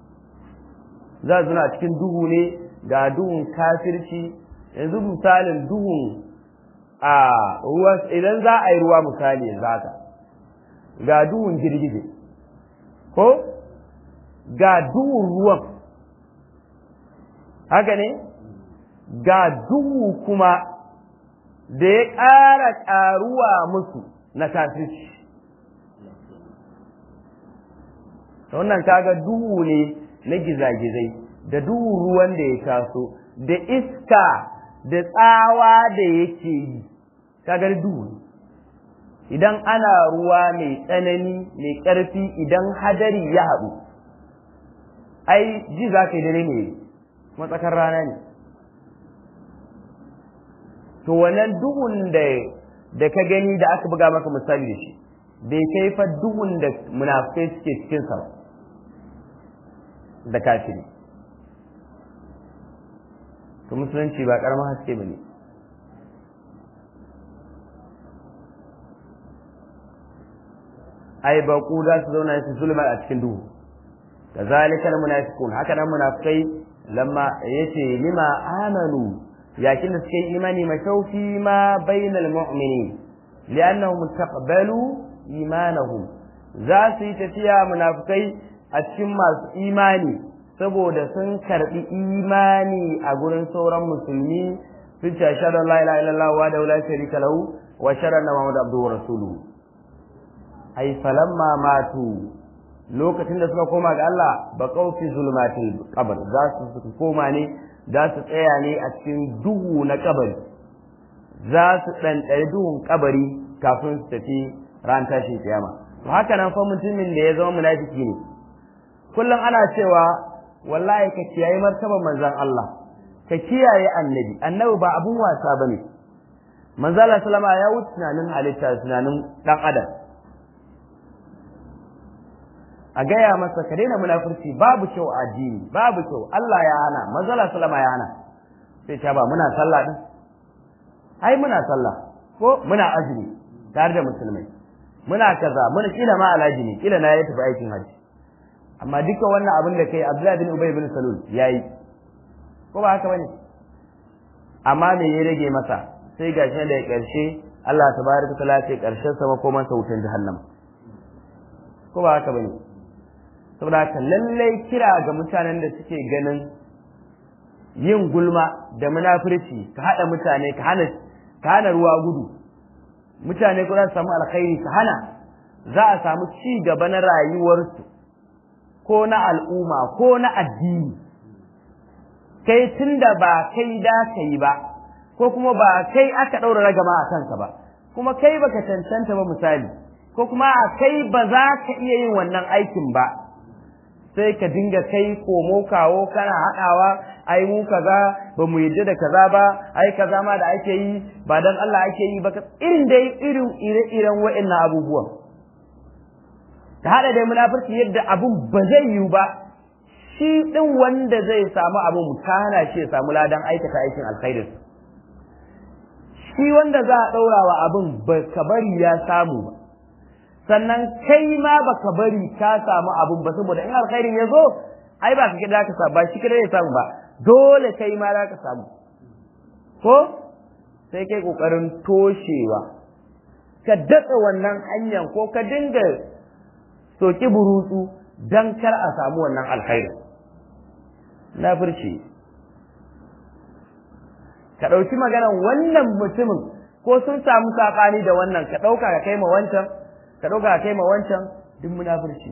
[SPEAKER 1] za su na cikin duhu ne ga duhun kafirci yanzu misalin duhun a ruwa idan za a yi ruwa misali yanzu haka ga duhun girgije ko ga duhun ruwan haka ne ga duhu kuma da ya ƙara ƙaruwa musu na kafirci wannan kaga duhu ne na gizagizai da duhu ruwan da ya taso da iska da tsawa da yake yi kagar duhu idan ana ruwa mai tsanani mai ƙarfi idan hadari ya haɗu ai ji za ka yi dare ne matsakar rana ne to wannan duhun da da ka gani da aka buga maka misali da shi bai kai fa duhun da munafikai suke cikin sa da kafiri to musulunci ba karamin haske bane ai ba ku za su zauna su zulma a cikin duhu kazalika almunafiqun haka nan munafikai lamma yace lima amanu yakin da suke imani mashaufi ma bainal mu'minin li'annahum taqbalu imanahum za su yi tafiya munafikai a cikin masu imani saboda sun karbi imani a gurin sauran musulmi sun ce ashhadu an la ilaha illallah wa la ilaha sharika lahu wa ashhadu anna muhammadan abduhu wa rasuluhu ai falamma matu lokacin da suka koma ga Allah ba kaufi zulmatil qabr za su koma ne za su tsaya ne a cikin duhu na kabari za su ɗanɗari duhun kabari kafin su tafi ran tashin kiyama to haka nan fa mutumin da ya zama munafiki ne kullum ana cewa wallahi ka kiyaye martaban manzon Allah ka kiyaye annabi annabi ba abun wasa bane manzo Allah sallama ya wuce tunanin halitta tunanin dan adam a gaya masa ka daina munafurci babu kyau a addini babu kyau Allah ya hana manzo Allah sallama ya hana sai ta ba muna sallah din ai muna sallah ko muna azumi tare da musulmai muna kaza muna kila ma alhaji ne kila na ya tafi aikin haji amma duka wannan abin da kai Abdullahi bin Ubay bin Salul yayi ko ba haka bane amma me ya rage masa sai gashi da karshe Allah tabaraka taala ce karshen sa makoman sa wutan jahannam ko ba haka bane saboda haka lallai kira ga mutanen da suke ganin yin gulma da munafurci ka hada mutane ka hana ka hana ruwa gudu mutane ko za su samu alkhairi ka hana za a samu ci gaba na rayuwarsu ko na al'umma ko na addini kai tunda ba kai da ka yi ba ko kuma ba kai aka ɗaura ragama a kanka ba kuma kai baka cancanta ba misali ko kuma a kai ba za ka iya yin wannan aikin ba sai ka dinga kai komo kawo kana haɗawa ai mu kaza ba mu yadda da kaza ba ai kaza ma da ake yi ba dan Allah ake yi ba irin dai irin ire-iren wa'annan abubuwan ta haɗa dai munafurci yadda abun ba zai yiwu ba shi ɗin wanda zai samu abun ka hana shi ya samu ladan aikata aikin alkhairin shi wanda za a ɗaura wa abin ba ka bari ya samu ba sannan kai ma ba ka bari ka samu abin ba saboda in alkhairin ya zo ai ba ka kida ka samu ba shi kida ya samu ba dole kai ma za ka samu ko sai kai kokarin toshewa ka datsa wannan hanyar ko ka dinga soki burutsu dan kar a samu wannan alkhairin na furci ka ɗauki maganar wannan mutumin ko sun samu saɓani da wannan ka ɗauka ka kai ma wancan ka ɗauka ka kai ma wancan duk munafurci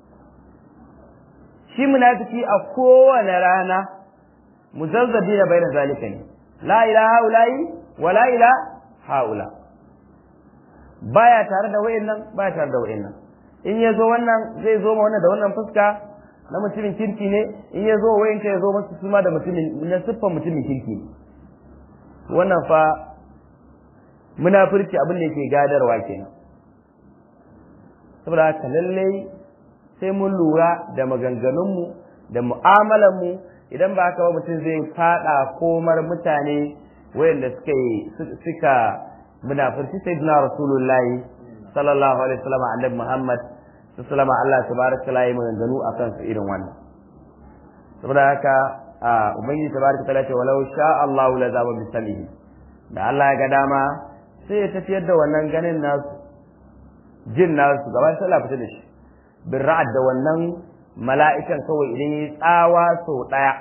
[SPEAKER 1] shi munafiki a kowane rana muzazzabi na bayan zalika ne la ila haulayi wa la ila haula baya tare da wayannan baya tare da wayannan in ya zo wannan zai zo ma wannan da wannan fuska na mutumin kirki ne in ya zo wayanka ya zo masu suma da mutumin na siffan mutumin kirki ne wannan fa munafurci abin da yake gadarwa kenan saboda haka lallai sai mun lura da maganganunmu da mu'amalanmu idan ba haka ba mutum zai fada komar mutane wayanda suka suka munafurci sai dina rasulullahi sallallahu alaihi wasallam annabi muhammad sallallahu Allah tabaraka taala yi maganganu akan su irin wannan saboda haka a ubangiji tabaraka taala ce walau sha Allah la zaba bi salihi da Allah ya ga dama sai ya tafiyar da wannan ganin nasu jin nasu gaba sai Allah fita da shi bin ra'ad da wannan mala'ikan kawai idan yi tsawa sau daya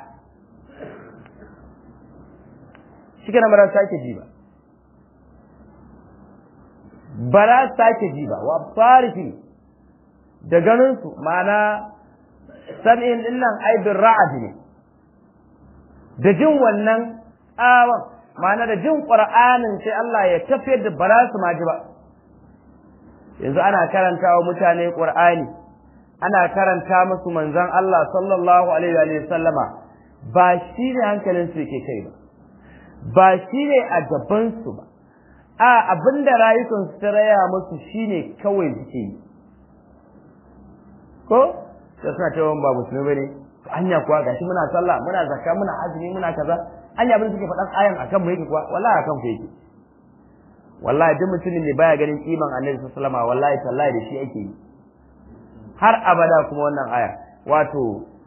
[SPEAKER 1] shi kana mara sake ji ba ba za su sake ji ba wa farifi da ganinsu ma'ana sam'in dinnan ai bin ra'ad ne da jin wannan tsawon ma'ana da jin ƙur'anin sai Allah ya tafiyar da ba za su ma ji ba yanzu ana karanta wa mutane ƙur'ani ana karanta musu manzon Allah sallallahu alaihi wa sallama ba shi ne hankalin su yake kai ba ba shi ne a gaban su ba a abinda rayukan su ta raya musu shine kawai suke yi ko sai suna cewa ba musulmi bane anya kuwa gashi muna sallah muna zakka muna azumi muna kaza anya abin suke faɗan ayan akan mu yake kuwa wallahi akan ku yake wallahi duk mutumin ne baya ganin kiman annabi sallallahu alaihi wasallam wallahi tallahi da shi ake yi har abada kuma wannan aya wato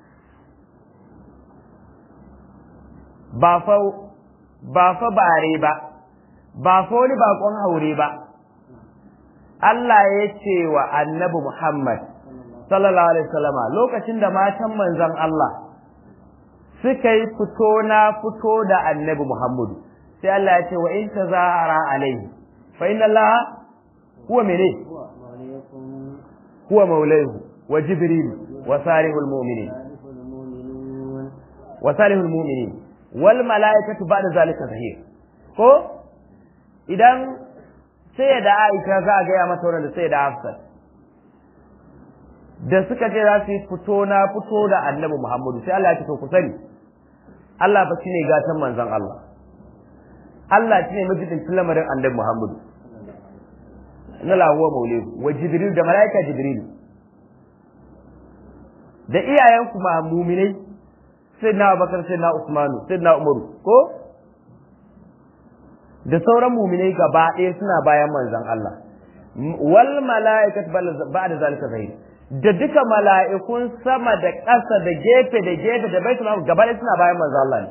[SPEAKER 1] ba fa ba fa bare ba ba fa wani bakon haure ba Allah ya ce wa annabi Muhammad sallallahu alaihi wasallama lokacin da matan manzon Allah suka yi fito na fito da annabi Muhammadu sai Allah ya ce wa in tazahara alaihi fa inna Allah huwa mene huwa maulahu wa jibril wa salihul mu'minin wa salihul mu'minin wal malaikatu ba'da zalika zahir ko idan sai da Aisha za a gaya mata wannan da sai da Hafsat da suka ce za su yi fito na fito da annabi Muhammadu sai Allah ya ce to ku sani Allah fa shine gatan manzon Allah Allah shine majidin lamarin annabi Muhammadu na lahuwa maulidu wa jibril da malaika jibril da iyayen kuma muminai sai na abakar sai na usmanu sai na umaru ko da sauran muminai gaba ɗaya suna bayan manzon Allah wal mala'ikat ba'da zalika zahir da duka mala'ikun sama da ƙasa da gefe da gefe da baitul maqdis gaba ɗaya suna bayan manzon Allah ne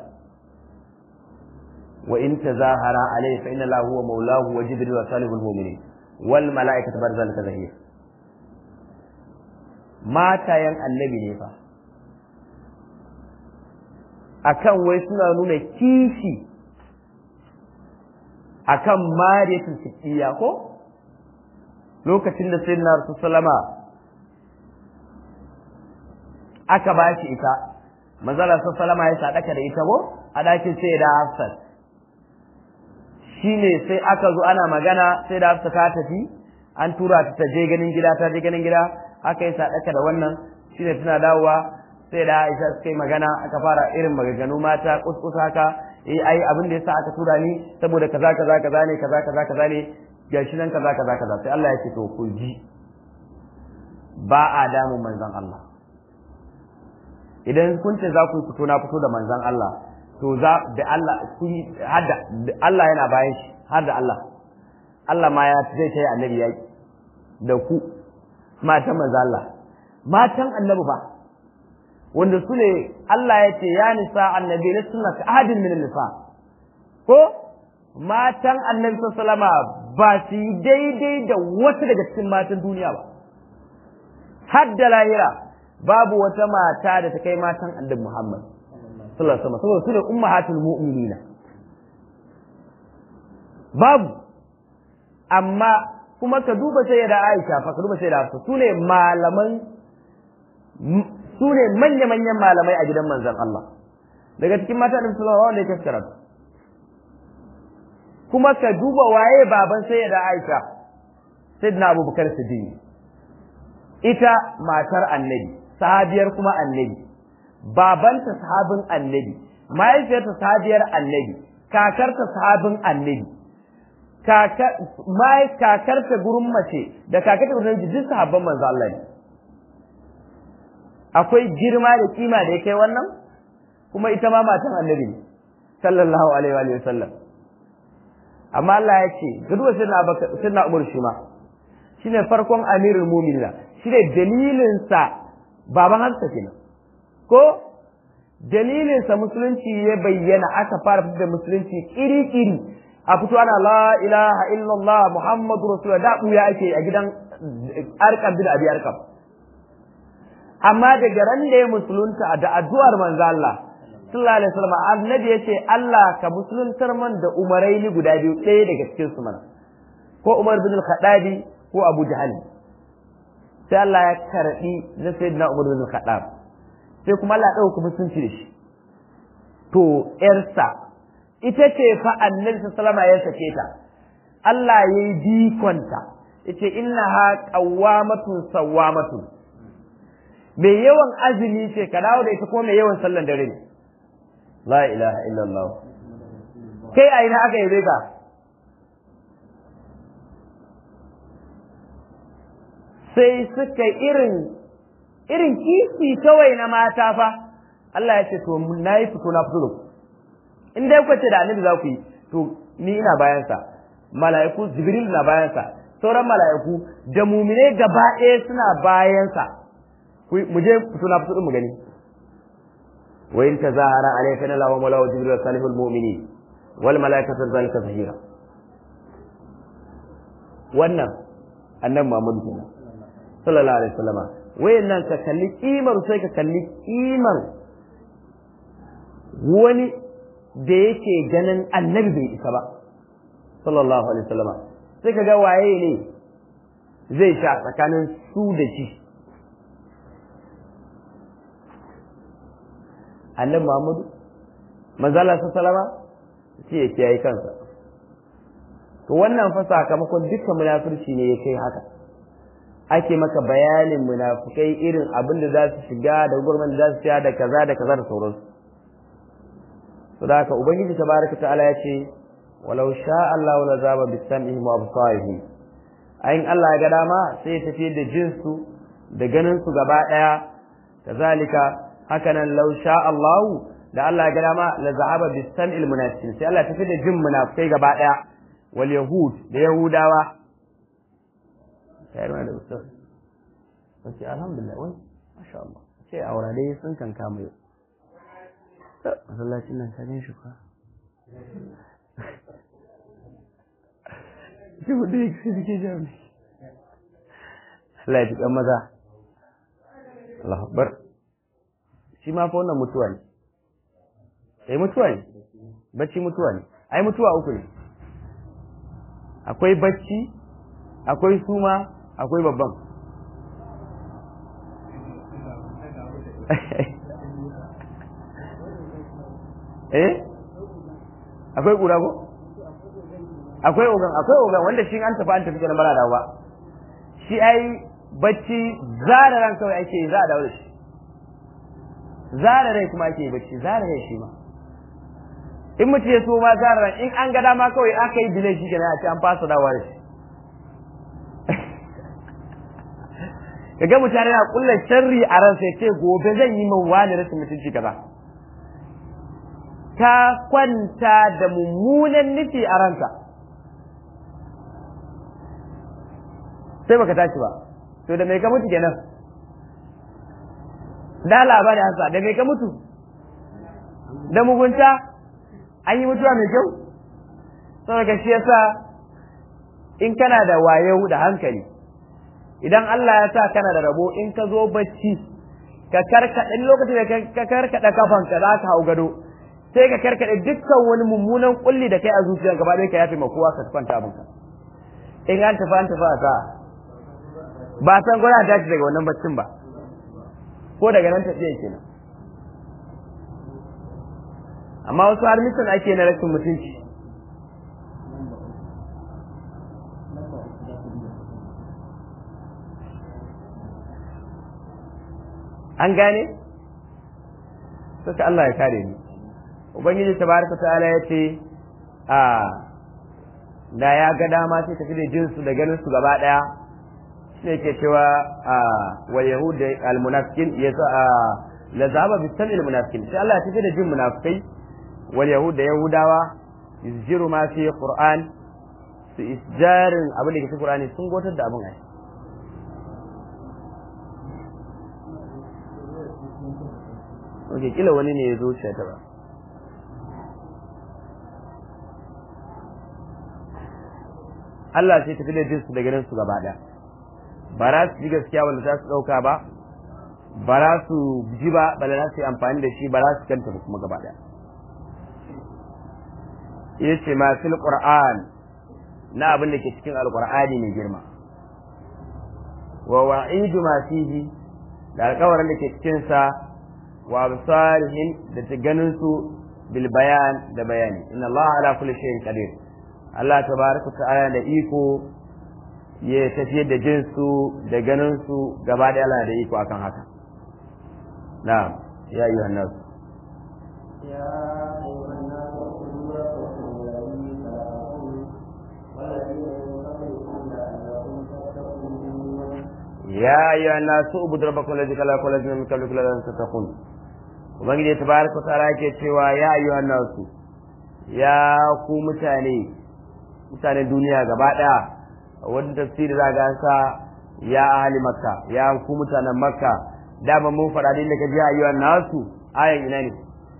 [SPEAKER 1] wa in tazahara alayhi fa inna lahu huwa maulahu wa jibril wa salihul mu'minin wal mala'ikatu ba'da zalika zahir matayen annabi ne fa akan wai suna nuna kishi akan mariyatul siddiya ko lokacin da sayyidina rasul sallama aka ba shi ita manzala sallama ya sadaka da ita ko a dakin sai da hafsat shine sai aka zo ana magana sai da hafsat ta tafi an tura ta ta je ganin gida ta je ganin gida aka yi sadaka da wannan shine tana dawowa sai da Aisha suka yi magana aka fara irin maganganu mata kuskus haka eh ai abin da yasa aka tura ni saboda kaza kaza kaza ne kaza kaza kaza ne gashi nan kaza kaza kaza sai Allah ya ce to ku ji ba a damun manzon Allah idan kun ce za ku fito na fito da manzon Allah to za da Allah ku hada Allah yana bayan shi har da Allah Allah ma ya zai kai annabi yaki da ku matan manzon Allah matan annabi ba wanda su ne Allah ya ce ya nisa annabi na suna ka ahadin min nisa ko matan annabi sallama ba su yi daidai da wata daga cikin matan duniya ba har da lahira babu wata mata da ta kai matan annabi Muhammad sallallahu alaihi wasallam saboda su ne ummahatul mu'minina babu amma kuma ka duba sai da Aisha fa ka duba sai da Hafsa su ne malaman su ne manya-manyan malamai a gidan manzan Allah daga cikin mata da musulman wanda ya kaskara kuma ka duba waye baban sai da Aisha sayyidina Abubakar Siddiq ita matar annabi sahabiyar kuma annabi babanta sahabin annabi mahaifiyarta sahabiyar annabi kakarta sahabin annabi kakarta gurin mace da kakarta gurin duk sahabban manzo Allah ne akwai girma da kima da ya kai wannan kuma ita ma matan annabi ne sallallahu alaihi wa sallam amma Allah ya ce ga duwa sirna abaka sirna umar shi ma shine farkon amirul mu'minina shine dalilin sa baban hansa kenan ko dalilin sa musulunci ya bayyana aka fara fitar da musulunci iri iri a fito ana la ilaha illallah muhammadu rasulullah da buya ake a gidan arkam bin abi arkam amma daga ran da ya musulunta da addu'ar manzo Allah sallallahu alaihi wasallam annabi yace Allah ka musuluntar man da umaraini guda biyu ɗaya daga cikin su mana ko Umar bin al-Khattabi ko Abu Jahal sai Allah ya karbi na sayyidina Umar bin al-Khattab sai kuma Allah ya dauka musulunci da shi to yarsa ita ce fa annabi sallallahu alaihi ya sake ta Allah yayi bikonta yace innaha qawwamatun sawwamatun mai yawan azumi ce ka dawo da ita kuma mai yawan sallan dare ne la ilaha illallah kai a ina aka yabe ka sai suka irin irin kifi kawai na mata fa Allah ya ce to na yi fito na fito da ku in dai kuka ce da annabi za ku yi to ni ina bayansa mala'iku jibril na bayansa sauran mala'iku da mumine gaba ɗaya suna bayansa mu je fito na fito mu gani wa in tazahara alayka na lawa mala wa jibril salihul mu'minin wal malaikatu zalika zahira wannan annabi Muhammad kenan sallallahu alaihi wasallama wayannan ka kalli kimar sai ka kalli kimar wani da yake ganin annabi bai isa ba sallallahu alaihi wasallama sai ka ga waye ne zai sha tsakanin su da shi annabi Muhammadu manzala sa salama ce ya kiyaye kansa to wannan fa sakamakon dukkan munafurci ne ya kai haka ake maka bayanin munafukai irin abin da za su shiga da gurman da za su shiga da kaza da kaza da sauransu to da haka ubangiji tabaraka ta'ala ya ce walau sha Allah la zaba bis sam'ihim wa absarihim ayin Allah ya ga dama sai ya tafi da jinsu da ganin su gaba daya kazalika hakanan law sha Allah da Allah ya ga dama la zahaba bis sam'il munafiqin sai Allah ya tafi da jin munafikai gaba daya wal yahud da yahudawa sai da ustaz sai alhamdulillah wai masha Allah sai aura dai sun kan kama yau masallacin nan ka gan shi kwa Jibu da yake suke jami. Allah ya tuƙan maza. Allah akbar. Shi ma fa wannan mutuwa ne. Eh mutuwa ne. Bacci mutuwa ne. Ai mutuwa uku ne. Akwai bacci, akwai suma, akwai babban. eh akwai ƙura ko akwai ogan akwai ogan wanda shi an tafi an tafi kenan bara dawo ba shi ai bacci zara ran kawai ake za a dawo da shi zara rai kuma ake bacci zara rai shi ma in mutum ya so ma zara ran in an ga dama kawai aka yi delay shi kenan a ce an fasa dawowa da shi kaga mutane na kullar sharri a ransa ya ce gobe zan yi min wani rashin mutunci kaza ka kwanta da mummunan nufi a ranka sai baka tashi ba to da mai ka mutu kenan da labari hansa da mai ka mutu da mugunta an yi mutuwa mai kyau saboda shi yasa in kana da wayo da hankali idan Allah ya sa kana da rabo in ka zo bacci ka karkaɗa lokacin da ka karkaɗa kafanka za ka hau gado sai ka karkaɗe dukkan wani mummunan kulli da kai a zuciya gaba ɗaya ka yafe ma kowa ka kwanta abinka in an tafi an tafi a sa ba san gwada ta daga wannan baccin ba ko daga nan tafiya kenan amma wasu har misan ake na rashin mutunci an gane suka Allah ya kare ni ubangiji tabaraka ta'ala ya ce a da ya ga dama sai tafi da jinsu da ganin su gaba daya shine ke cewa a wal yahud al munafiqin ya a la zaba bi samil munafiqin sai Allah ya tafi da jin munafikai wal yahud da yahudawa yuzjiru ma fi qur'an su isjarin abin da ke cikin qur'ani sun gotar da abin ai Oke, kila wani ne ya zo shi ta ba. Allah sai tafi da jinsu da ganin su gaba ɗaya. Ba za su ji gaskiya wanda za su ɗauka ba, ba za su ji ba, ba za su yi amfani da shi ba za su kanta ba kuma gaba ɗaya. Ita ce ma fil Qur'an na abin da ke cikin Alƙur'ani mai girma. Wa wa'idu ma fihi da alƙawarin da ke cikinsa wa absarihim da ta ganin su bil bayan da bayani inna Allah ala kulli shay'in qadir Allah tabaraka ta'ala da iko ya tafiyar da jin su da ganin su gaba da Allah da iko akan haka na'am ya ayyuhan nas
[SPEAKER 2] يا أيها الناس اعبدوا ربكم الذي خلقكم والذين من قبلكم لعلكم تتقون
[SPEAKER 1] ya ayyuhan nas ubudu rabbakum alladhi khalaqakum wa min qablikum la'allakum tattaqun ubangiji tabaraka ta'ala yake cewa ya ayyuhan nas ya ku mutane mutanen duniya gaba daya wani tafsiri za ga sa ya ahli makka ya ku mutanen makka dama mun faɗa din da kaji ayyuhan nasu ayan ina ne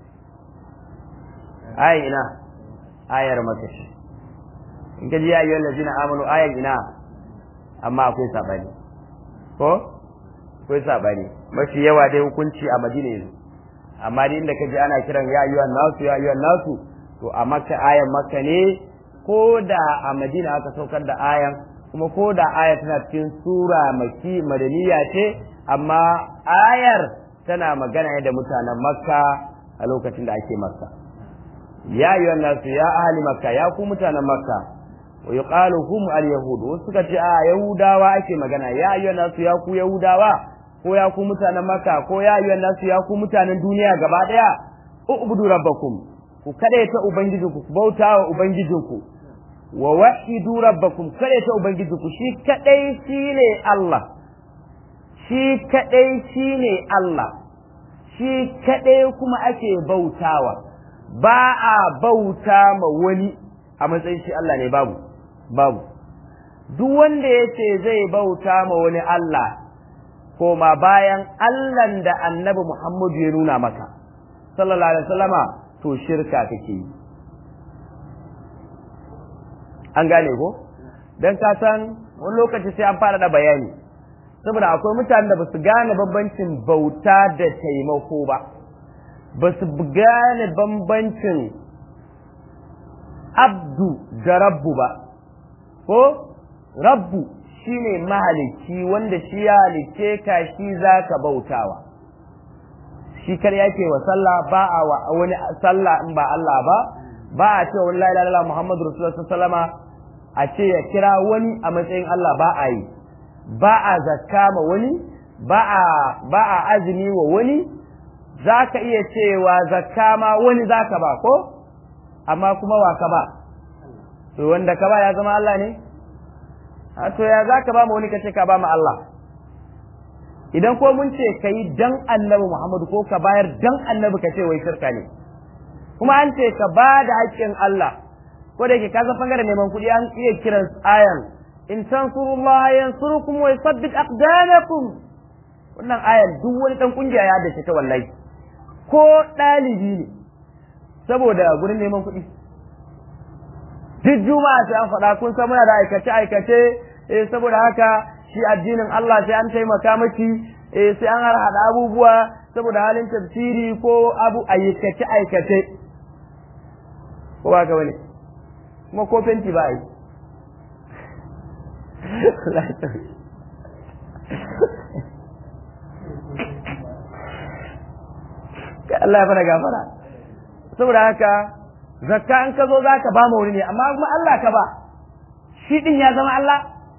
[SPEAKER 1] ayan ina ayar makka in kaji ya ayyuhan lazina amanu ayan ina amma akwai sabani ko akwai sabani mafi yawa dai hukunci a madina yanzu amma dai inda kaji ana kiran ya ayyuhan nasu ya ayyuhan nasu to a makka ayan makka ne ko da a madina aka saukar da ayan kuma ko da aya tana cikin sura maki madaniya ce amma ayar tana magana ne da mutanen makka a lokacin da ake makka ya ayyuhan nasu ya ahli makka ya ku mutanen makka wa yuqalu hum al yahud wasu suka ce a yahudawa ake magana ya ayyuhan nasu ya ku yahudawa ko ya ku mutanen makka ko ya ayyuhan nasu ya ku mutanen duniya gaba daya ubudu rabbakum ku kadaita ubangijinku ku bauta wa ubangijinku wa wahidu rabbakum kadaita ubangijinku shi kadai shine Allah shi kadai shine Allah shi kadai kuma ake bautawa ba a bauta ma wani a matsayin shi Allah ne babu babu duk wanda yace zai bauta ma wani Allah koma bayan Allahn da annabi Muhammadu ya nuna maka sallallahu alaihi wasallama to shirka kake yi an gane ko dan ka san wani lokaci sai an fara da bayani saboda akwai mutanen da basu gane bambancin bauta da taimako ba basu gane bambancin abdu da rabbu ba ko rabbu shine mahalicci wanda shi ya halicce ka shi zaka bautawa shi kar yake wa sallah ba a wa wani sallah in ba Allah ba ba a ce wallahi la ilaha Muhammadu Rasulullah sallama a ce ya kira wani a matsayin Allah ba a yi ba a zakka ma wani ba a ba a azumi wa wani zaka iya cewa zakka ma wani zaka ba ko amma kuma wa ka ba to wanda ka ba ya zama Allah ne a to ya zaka ba ma wani kace ka ba ma Allah idan ko mun ce kai dan annabi Muhammadu ko ka bayar dan annabi ka ce wai shirka ne kuma an ce ka ba da haƙƙin Allah ko da yake ka san bangaren neman kuɗi an iya kiran ayan in tansurullaha yansurukum wa yusabbit aqdamakum wannan ayan duk wani dan kungiya ya dace ta wallahi ko ɗalibi ne saboda gurin neman kuɗi duk juma'a sai an faɗa kun san muna da aikace aikace eh saboda haka shi addinin Allah sai an taimaka maki eh sai an harhaɗa abubuwa saboda halin tafsiri ko abu aikace aikace ko ba ka wani kuma ko fenti ba yi Allah ya fara gafara saboda haka zakka in ka zo za ka ba mu wuri ne amma kuma Allah ka ba shi din ya zama Allah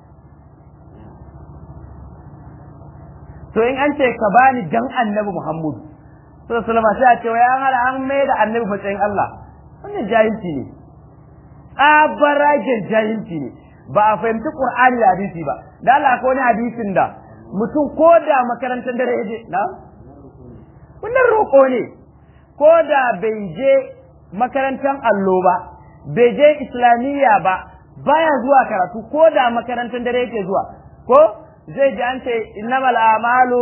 [SPEAKER 1] to in an ce ka bani dan annabi Muhammadu sallallahu alaihi wasallam sai a ce wai an hada an mai da annabi matsayin Allah wannan jahilci ne abaragen jahilci ne ba a fahimci Qur'ani da hadisi ba da Allah ko wani hadisin da mutum ko da makarantar dare yaje na wannan roƙo ne ko da bai je makarantar allo ba bai je islamiyya ba baya zuwa karatu ko da makarantar dare yake zuwa ko zai ji an ce innamal a'malu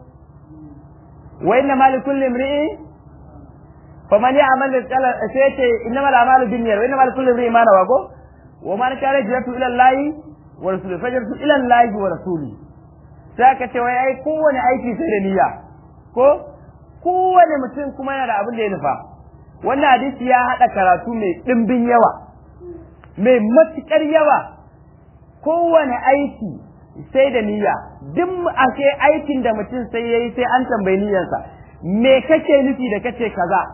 [SPEAKER 1] wa innamal likulli imri'in faman ya'mal mithqala sai ce innamal a'malu binniyat wa innamal likulli imri'in ma nawa ko wa man kana hijratu ila Allah wa rasulihi fajratu ila Allah wa rasulihi sai ka ce wai ai kowane aiki sai da niyya ko kowane mutum kuma yana da abin da ya nufa wannan hadisi ya haɗa karatu mai ɗimbin yawa mai matuƙar yawa kowane aiki sai da niyya duk ake aikin da mutum sai yayi sai an tambayi niyyarsa me kake nufi da kace kaza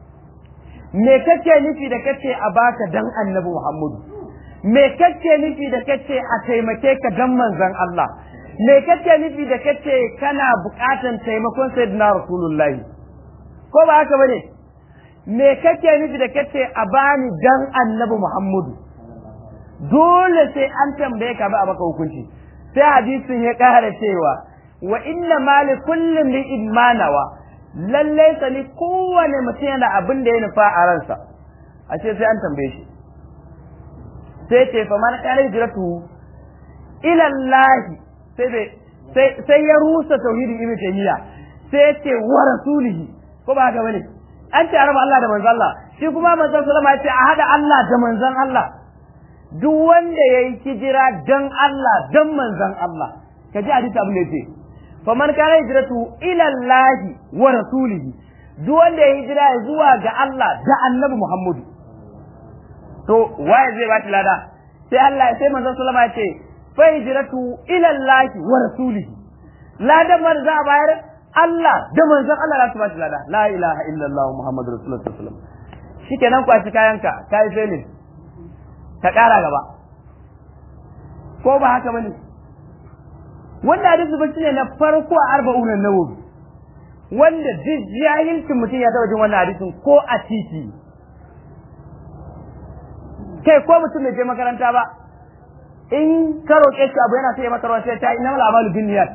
[SPEAKER 1] me kake nufi da kace a baka dan annabi Muhammadu me kake nufi da kace a taimake ka dan manzon Allah me kake nufi da kace kana buƙatan taimakon sayyidina rasulullahi ko ba haka bane me kake nufi da kace a bani dan annabi Muhammadu dole sai an tambaye ka ba a maka hukunci sai hadisin ya ƙara cewa wa inna ma li kulli li'in manawa lalle sani kowane mutum yana abin da ya nufa a ransa ashe sai an tambaye shi sai ce fa man kana hijratu ila Allah sai sai ya rusa tauhidin ibnu taymiya sai ya ce wa rasulihi ko ba haka bane an ce araba Allah da manzon Allah shi kuma manzon sallama ya ce a hada Allah da manzon Allah duk wanda yayi hijira dan Allah dan manzon Allah ka ji hadisi abin da yake fa man kana hijratu ila Allah wa rasulihi duk wanda yayi hijira zuwa ga Allah da Annabi Muhammadu to waye zai bata lada sai Allah sai manzon sallama ya ce fa hijratu ila Allah wa rasulihi ladan man za a bayar Allah da manzon Allah za su ba shi lada la ilaha illallah muhammadur rasulullah sallallahu alaihi wasallam shikenan kwashi kayanka kai felin ka kara gaba ko ba haka bane wannan hadisi ba shine na farko a arba'un nawawi wanda duk jahilcin mutum ya taba jin wannan hadisin ko a titi kai ko mutum bai je makaranta ba in ka roƙe shi abu yana sai ya maka ruwa sai ta inna mal amalu bin niyyat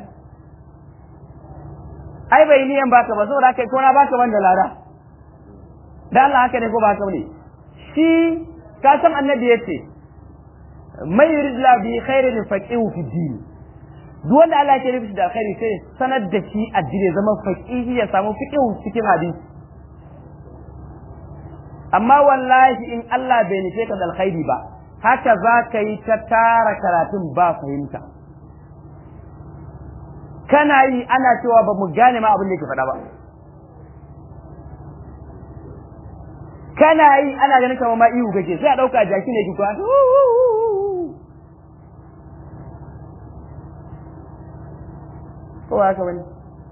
[SPEAKER 1] ai bai niyan baka ba saboda kai ko na baka wanda lada da Allah haka ne ko ba haka ne shi ka san annabi yace mai yurid la bi khairin faqihu fi din duk wanda Allah ke nufi da alkhairi sai sanar da shi addini zama faqihi ya samu fiqhu cikin hadisi amma wallahi in Allah bai nufe ka da alkhairi ba haka za ka yi ta tara karatun ba fahimta kana yi ana cewa ba mu gane ma abin da ke faɗa ba kana yi ana ganin kamar ma ihu kake sai a ɗauka jaki ne ki kwa ko haka bane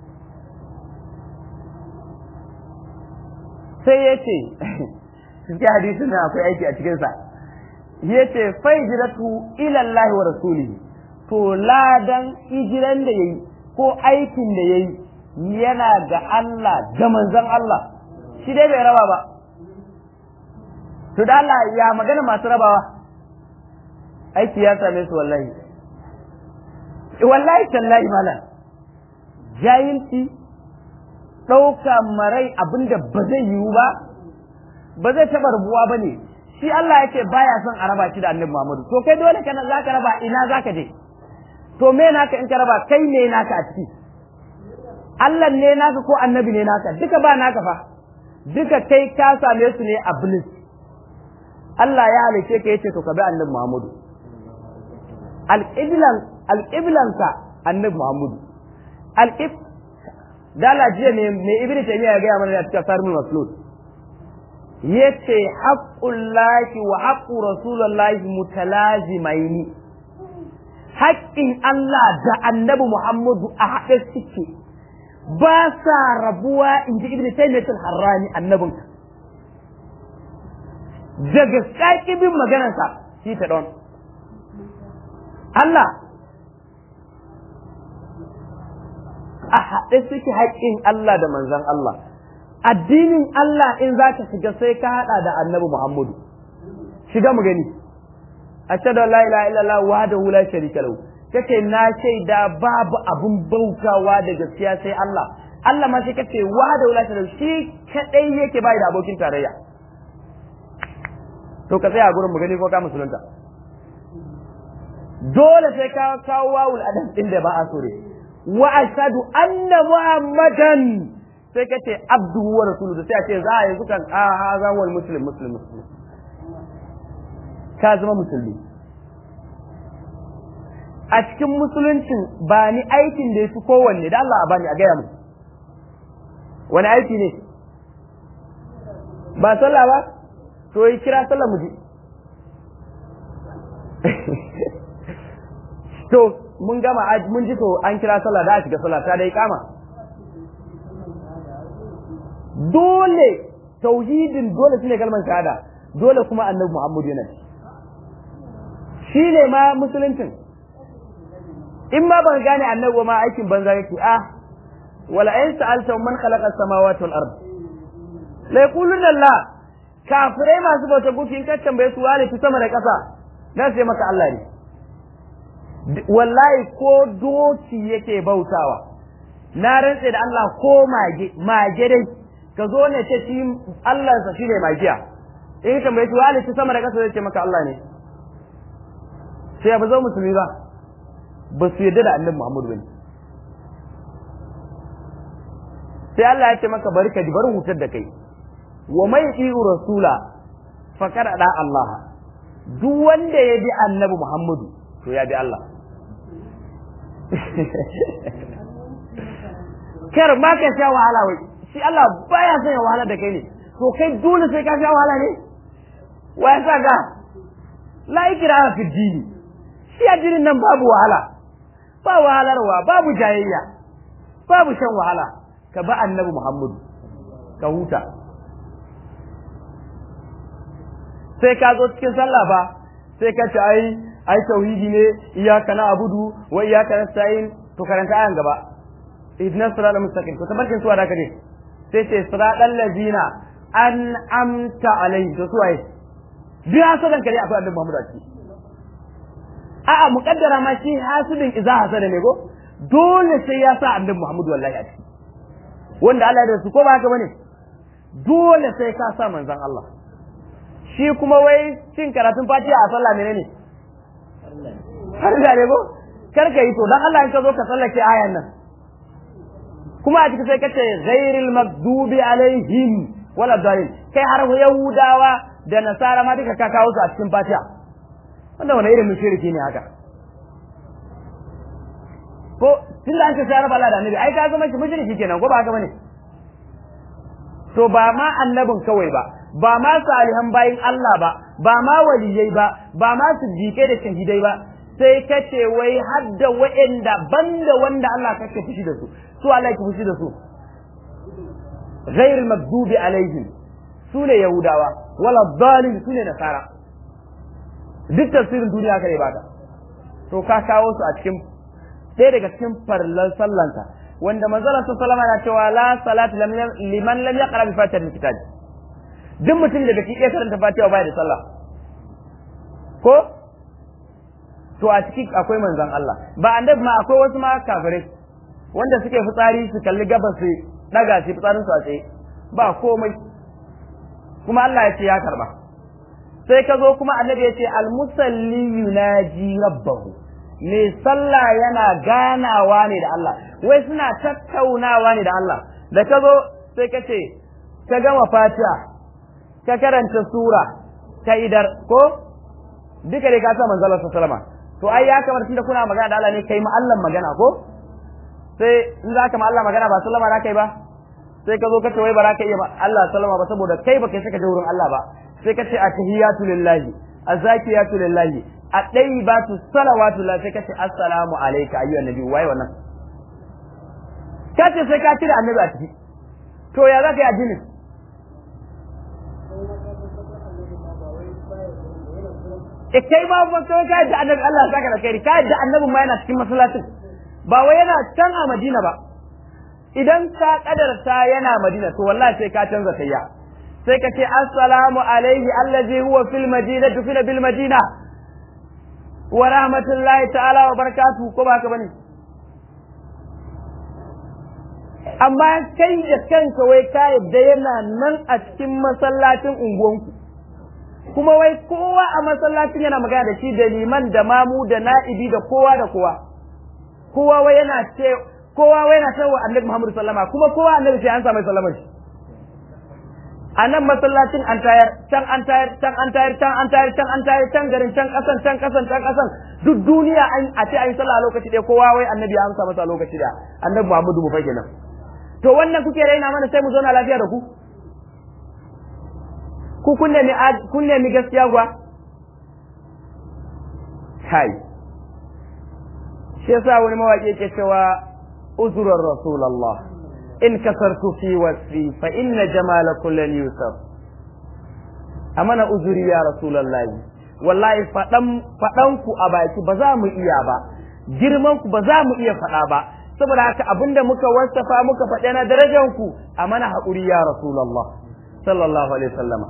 [SPEAKER 1] sai ya ce cikin hadisin nan akwai aiki a cikinsa ya ce fai jiratu ilallahi wa rasulihi to ladan hijiran da ya yi ko aikin da ya yi yana ga Allah da manzon Allah shi dai bai raba ba to da Allah ya magana masu rabawa aiki ya same su wallahi wallahi tallahi malam jahilci ɗauka marai abinda ba zai yiwu ba ba zai taɓa rubuwa ba ne shi Allah ya ce baya son a raba shi da annabi Muhammadu to kai dole kana za ka raba ina za ka je to me naka in ka raba kai ne naka a ciki Allah ne naka ko annabi ne naka duka ba naka fa duka kai ka same su ne a bliss Allah ya halice ka yace to ka bi annabi Muhammadu al-qiblan al-qiblanka annabi Muhammadu al-qib dala jiya ne me ibnu taymiya ya ga mana da cikin sarmul maslud yace haqqullahi wa haqqu rasulillahi mutalazimaini haƙƙin Allah da annabi Muhammadu a haɗe suke ba sa rabuwa in ji ibn taymiyyah harrani annabin daga saki bin maganarsa shi ta don Allah a haɗe suke haƙƙin Allah da manzon Allah addinin Allah in za ka shiga sai ka haɗa da annabi Muhammadu shiga mu gani ashhadu an la ilaha illallah wahdahu la sharika lahu kace na shaida babu abun bautawa da gaskiya sai Allah Allah ma sai kace wahdahu la sharika shi kadai yake bai da abokin tarayya to ka tsaya gurin mu gani ko ka musulunta dole sai ka kawo wawul adam din da ba a so ne wa ashhadu anna muhammadan sai kace abduhu wa rasuluhu sai a ce za a yi zukan a ha wal muslim muslim muslim ka zama musulmi a cikin musuluncin ba ni aikin da ya fi kowanne da Allah a bani a gaya mu wani aiki ne ba sallah ba to yi kira sallah mu ji to mun gama mun ji to an kira sallah da a shiga sallah ta dai kama dole tauhidin dole shine kalmar shahada dole kuma annabi Muhammad yana shi ne ma musuluncin in ma ban gane annabi ma aikin banza yake ah wala in sa'alta man khalaqa as-samawati wal ard la yaquluna Allah kafirai masu bauta gufi in ka tambaye su wani fi sama da ƙasa dan sai maka Allah ne wallahi ko doki yake bautawa na rantse da Allah ko mage mage dai ka zo ne ce shi Allah sa shine magiya in ka tambaye su wani fi sama da ƙasa zai ce maka Allah ne sai ba zo musulmi ba ba su yarda da annabi Muhammadu bane sai Allah ya ce maka bari ka ji bari hutar da kai wa mai iu rasula fakar da Allah duk wanda ya bi annabi Muhammadu to ya bi Allah kar ma ka sha wahala wai shi Allah baya son ya wahala da kai ne to kai dole sai ka sha wahala ne wa ya sa ga la ikraha fi dini shi addinin nan babu wahala ba wahalarwa babu jayayya babu shan wahala ka ba annabi Muhammadu ka huta sai ka zo cikin sallah ba sai ka ce ai ai tauhidi ne iyyaka na'budu wa iyyaka nasta'in to karanta ayan gaba idna siratal mustaqim to tabarkin suwa da kade sai ce siratal ladina an amta alaihi to suwaye duk hasadan kare akwai annabi Muhammad a ciki a'a muqaddara ma shi hasidin idza hasada ne ko dole sai ya sa annabi Muhammad wallahi a ciki wanda Allah ya da su ko ba haka bane dole sai ka sa manzon Allah shi kuma wai cin karatun fatiha a sallah menene har da ne ko kar ka yi to dan Allah in ka zo ka sallake ayan nan kuma a cikin sai ka ce ghairil maghdubi alaihim wala dalil kai har yahudawa da nasara ma duka ka kawo su a cikin fatiha wanda wani irin mushriki ne haka ko tun da an ce sai raba Allah da annabi ai ka zama shi mushriki kenan ko ba haka bane to ba ma annabin kawai ba ba ma salihan bayin Allah ba ba ma waliyai ba ba ma siddiqai da shahidai ba sai kace wai hadda wa'anda banda wanda Allah kake fushi da su su Allah yake fushi da su ghair maghdubi alaihim sune yahudawa wala dhalin sune nasara duk tafsirin duniya kare baka to ka kawo su a cikin ɗaya daga cikin farlan sallanka wanda manzala sallama na cewa la salatu liman lam yaqra bi fatihatil kitab duk mutum da bai iya karanta fatiha baya da sallah ko to a ciki akwai manzon Allah ba annabi ma akwai wasu ma kafirai wanda suke fitsari su kalli gabas su daga su fitsarin su a tsaye ba komai kuma Allah ya ce ya karba sai ka zo kuma annabi ya ce al musalli yunaji rabbahu mai sallah yana ganawa ne da Allah wai suna tattaunawa ne da Allah da ka zo sai ka ce ka gama fatiha ka karanta sura ka idar ko duka dai ka sa manzalar sallama to ai ya kamar tunda kuna magana da Allah ne kai ma Allah magana ko sai in za ka ma Allah magana ba sallama za ka yi ba sai ka zo ka ce wai ba za ka iya Allah sallama ba saboda kai ba kai saka je wurin Allah ba sai ka ce atahiyatu lillahi azakiyatu lillahi at-tayyibatu salawatu lillahi sai ka ce assalamu alayka ayyuhan nabi wai wannan ka ce sai ka cire annabi a ciki to ya za ka yi addinin e kai ba ba kai ka da annabi Allah saka da kai ka da annabi ma yana cikin masallacin ba wai yana can a Madina ba idan ka kadarta yana Madina to wallahi sai ka canza tayya sai ka ce assalamu alaihi allazi huwa fil madinati fil bil madina wa rahmatullahi ta'ala wa barakatuhu ko ba ka bane amma kai da kanka wai ka yadda yana nan a cikin masallacin unguwanku kuma wai kowa a masallacin yana magana da shi da liman da mamu da na'ibi da kowa da kowa kowa wai yana ce kowa wai yana cewa annabi Muhammad sallama kuma kowa annabi sai an sa mai sallama shi a nan masallacin an tayar can an tayar can an tayar can an tayar can an tayar can garin can kasan can kasan can kasan duk duniya an a ce an yi sallah a lokaci ɗaya kowa wai annabi ya amsa masa a lokaci ɗaya annabi Muhammadu mu fa kenan to wannan kuke raina mana sai mu zauna lafiya da ku ku kun nemi kun nemi gaskiya kuwa kai shi yasa wani mawaƙi yake cewa uzurar rasulullah in kasartu fi wasfi fa inna jamala kullan yusuf amana uzuri ya rasulullah wallahi fadan fadan ku a baki ba za mu iya ba girman ku ba za mu iya fada ba saboda haka abinda muka wasafa muka faɗa na darajar ku a mana haƙuri ya rasulullah sallallahu alaihi wasallama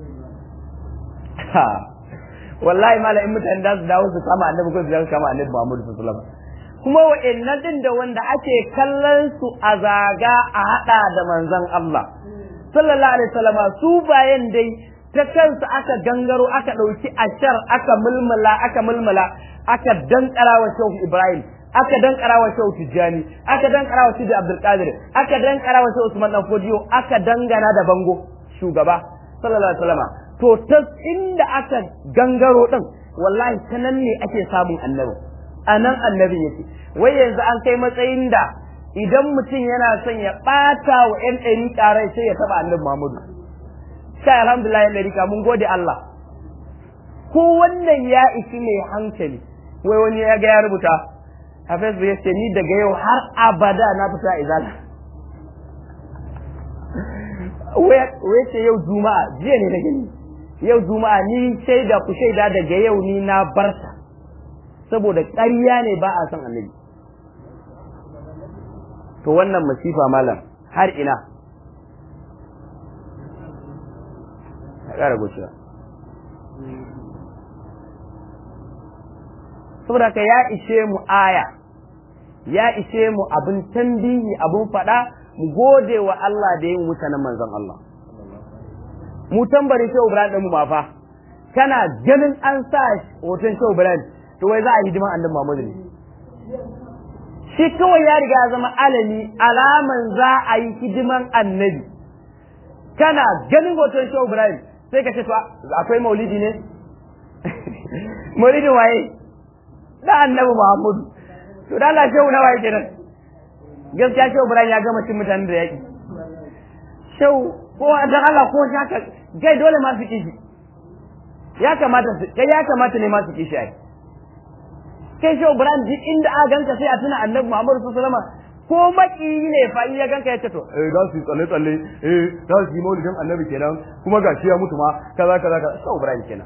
[SPEAKER 1] wallahi mala in mutane da su dawo su kama annabi ko su dawo kama annabi Muhammad sallallahu alaihi wasallam kuma wa'annan din da wanda ake kallon su a zaga a hada da manzon Allah sallallahu alaihi wasallam su bayan dai ta kansu aka gangaro aka dauki ashar aka mulmula aka mulmula aka dankara wa Shehu Ibrahim aka dankara wa Shehu Tijjani aka dankara wa Sidi Abdul Qadir aka dankara wa Shehu Usman Dan Fodiyo aka dangana da bango shugaba sallallahu alaihi wasallam to ta inda aka gangaro din wallahi ta nan ne ake samun annabi a nan annabi yake wai yanzu an kai matsayin da idan mutum yana son ya ɓata wa ‘yan ɗari ƙarai sai ya taɓa annabi Muhammadu. Kai alhamdulillah ‘yan ɗari mun gode Allah. Ko wannan ya isi mai hankali, wai wani ya ga ya rubuta a Facebook ya ce ni daga yau har abada na fita izala. Wai ce yau Juma'a, jiya ne na gani. Yau Juma'a ni shaida ku shaida daga yau ni na barta. Saboda ƙarya ne ba a son annabi. to wannan masifa malam har ina ya ƙara gushewa saboda ka ya ishe mu aya ya ishe mu abin tambihi abin faɗa mu gode wa Allah da yin mutanen manzon Allah mu tambari shehu Ibrahim ɗin mu ma fa kana ganin an sa hoton shehu Ibrahim to wai za a yi hidiman annabi Muhammad ne shi kawai ya riga ya zama alami alaman za a yi hidiman annabi kana ganin hoton shehu Ibrahim sai ka ce to akwai maulidi ne maulidin waye da annabi Muhammad to da Allah shehu nawa yake nan gaskiya shehu Ibrahim ya gama cin mutanen da yaki shehu ko dan Allah ko haka gai dole ma su kishi ya kamata su kai ya kamata ne ma su kishi ai kai shehu Ibrahim duk inda aka ganka sai a tuna annabi Muhammad sallallahu alaihi wasallam ko maki ne fa in ya ganka ya ce to eh za su yi tsalle tsalle eh za su yi maulidin annabi kenan kuma gashi ya mutu ma kaza kaza kaza shehu Ibrahim kenan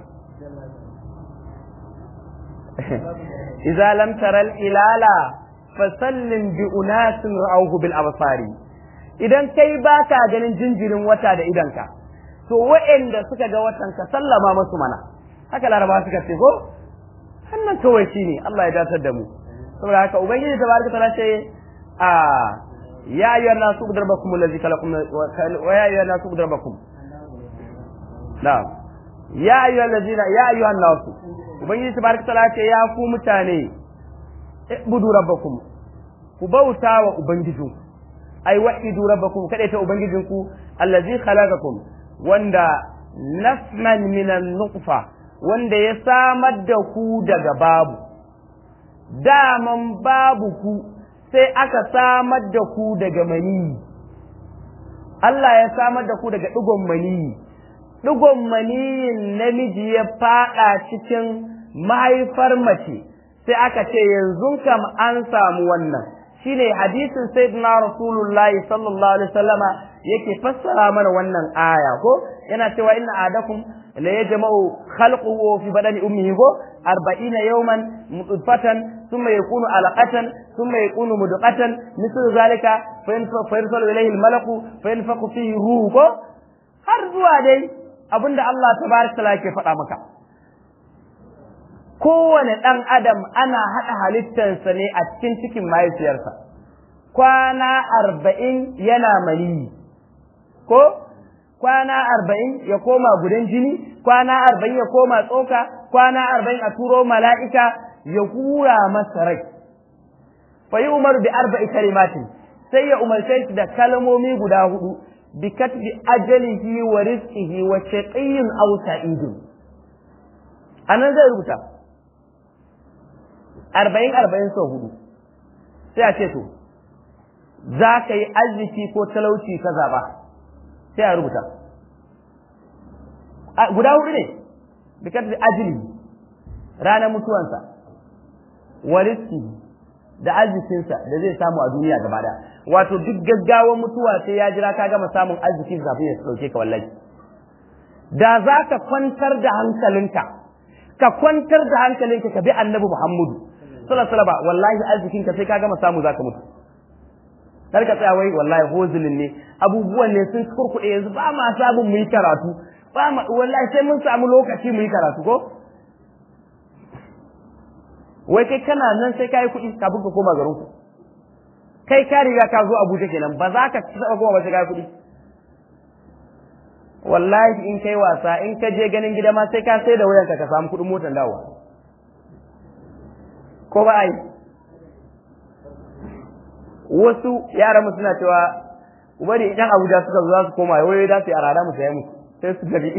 [SPEAKER 1] إذا لم ترى الإلال فسلم بأناس رأوه بالأبصار idan kai baka ganin jinjirin wata da idanka to wa'anda suka ga watan ka sallama musu mana haka laraba suka ce ko hannan kawai shine Allah ya datar da mu saboda haka ubangiji tabaraka taala ce a ya ayyuhan nasu darbakum allazi khalaqakum wa ya ayyuhan nasu darbakum na'am ya ayyuhal ladina ya ayyuhan nasu ubangiji tabaraka taala ce ya ku mutane ibudu rabbakum ku bauta wa ubangijinku ai wahidu rabbakum kada ta ubangijinku allazi khalaqakum wanda nafman min nutfa wanda ya samar da ku daga babu daman babu ku sai aka samar da ku daga maniyi Allah ya samar da ku daga digon maniyi digon maniyin namiji ya fada cikin mahaifar mace sai aka ce yanzu kam an samu wannan shine hadisin sayyidina rasulullah sallallahu alaihi wasallama yake fassara mana wannan aya ko yana cewa inna adakum la yajma'u khalquhu fi badani ummihi ko 40 yawman mutfatan thumma yakunu alaqatan thumma yakunu mudqatan mislu zalika fa yanfalu ilayhi almalaku fa yanfaqu fihi ruhu ko har zuwa dai abinda Allah tabaraka taala yake faɗa maka kowane ɗan adam ana haɗa halittarsa ne a cikin cikin mahaifiyarsa kwana arba'in yana maniyi ko kwana arba'in ya koma gudan jini kwana arba'in ya koma tsoka kwana arba'in a turo mala'ika ya hura masa rai fa yi umaru bi arba'i kalimatin sai ya umarce shi da kalmomi guda hudu bi katbi ajalihi wa rizqihi wa shaqiyyun aw sa'idun anan zai rubuta arba'in arba'in sau hudu sai a ce to za ka yi arziki ko talauci ka zaɓa sai a rubuta guda hudu ne bikar da ajili ranar mutuwansa wariski da arzikinsa da zai samu a duniya gaba da wato duk gaggawan mutuwa sai ya jira ka gama samun arziki kafin ya sauke ka wallahi da za ka kwantar da hankalinka ka kwantar da hankalinka ka bi annabi muhammadu sallallahu alaihi wallahi arzikin ka sai ka gama samu zaka mutu kar ka tsaya wai wallahi hozulin ne abubuwan ne sun kurkuɗe yanzu ba ma sabon mu yi karatu ba ma wallahi sai mun samu lokaci mu yi karatu ko wai kai kana nan sai ka yi kuɗi kafin ka koma garin ku kai ka riga ka zo Abuja kenan ba za ka taɓa koma ba sai ka yi kuɗi wallahi in kai wasa in ka je ganin gida ma sai ka sai da wayanka ka samu kuɗin motar dawowa ko ba a yi wasu yaran mu suna cewa ubari idan abuja suka zo za su koma wai da su yi arada mu saya musu sai su gabi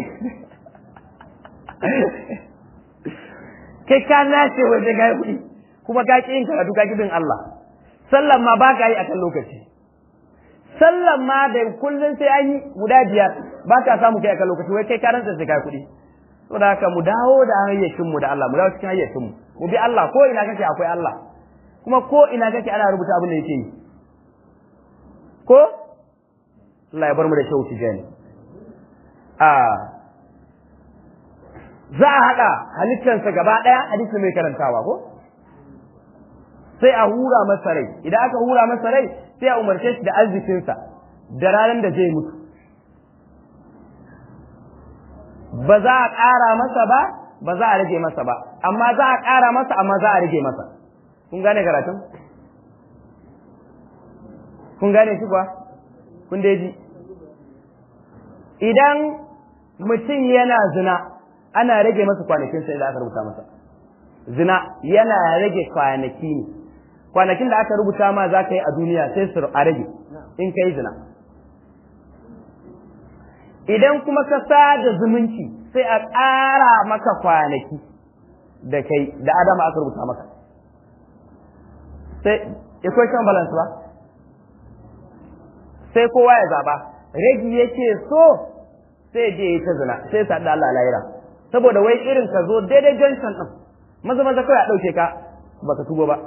[SPEAKER 1] kai ka nace waje ga kuɗi kuma ka ƙi yin karatu ka bin Allah sallan ma ba ka yi akan lokaci sallan ma da kullum sai an yi guda biyar ba ka samu kai akan lokaci wai kai ka rantsa sai ka kuɗi saboda haka mu dawo da hayyacin mu da Allah mu dawo cikin hayyacin mu mu bi Allah ko ina kake akwai Allah kuma ko ina kake ana rubuta abin da yake yi ko Allah ya bar mu da shauki gani a za a haɗa halittarsa gaba ɗaya hadisi mai karantawa ko sai a hura masa rai idan aka hura masa rai sai a umarce shi da arzikinsa da ranar da zai mutu ba za a ƙara masa ba ba za a rage masa ba amma za a ƙara masa amma za a rage masa kun gane karatun kun gane shi kuwa kun dai ji idan mutum yana zina ana rage masa kwanakin sai da aka rubuta masa zina yana rage kwanaki ne kwanakin da aka rubuta ma za ka yi a duniya sai su a rage in ka yi zina idan kuma ka sada zumunci sai a ƙara maka kwanaki da kai da adama aka rubuta maka sai equation balance ba sai kowa ya zaba ragi yake so sai je ya ta zina sai sa da Allah lahira saboda wai irin ka zo daidai junction din maza maza kawai a dauke ka baka tuba ba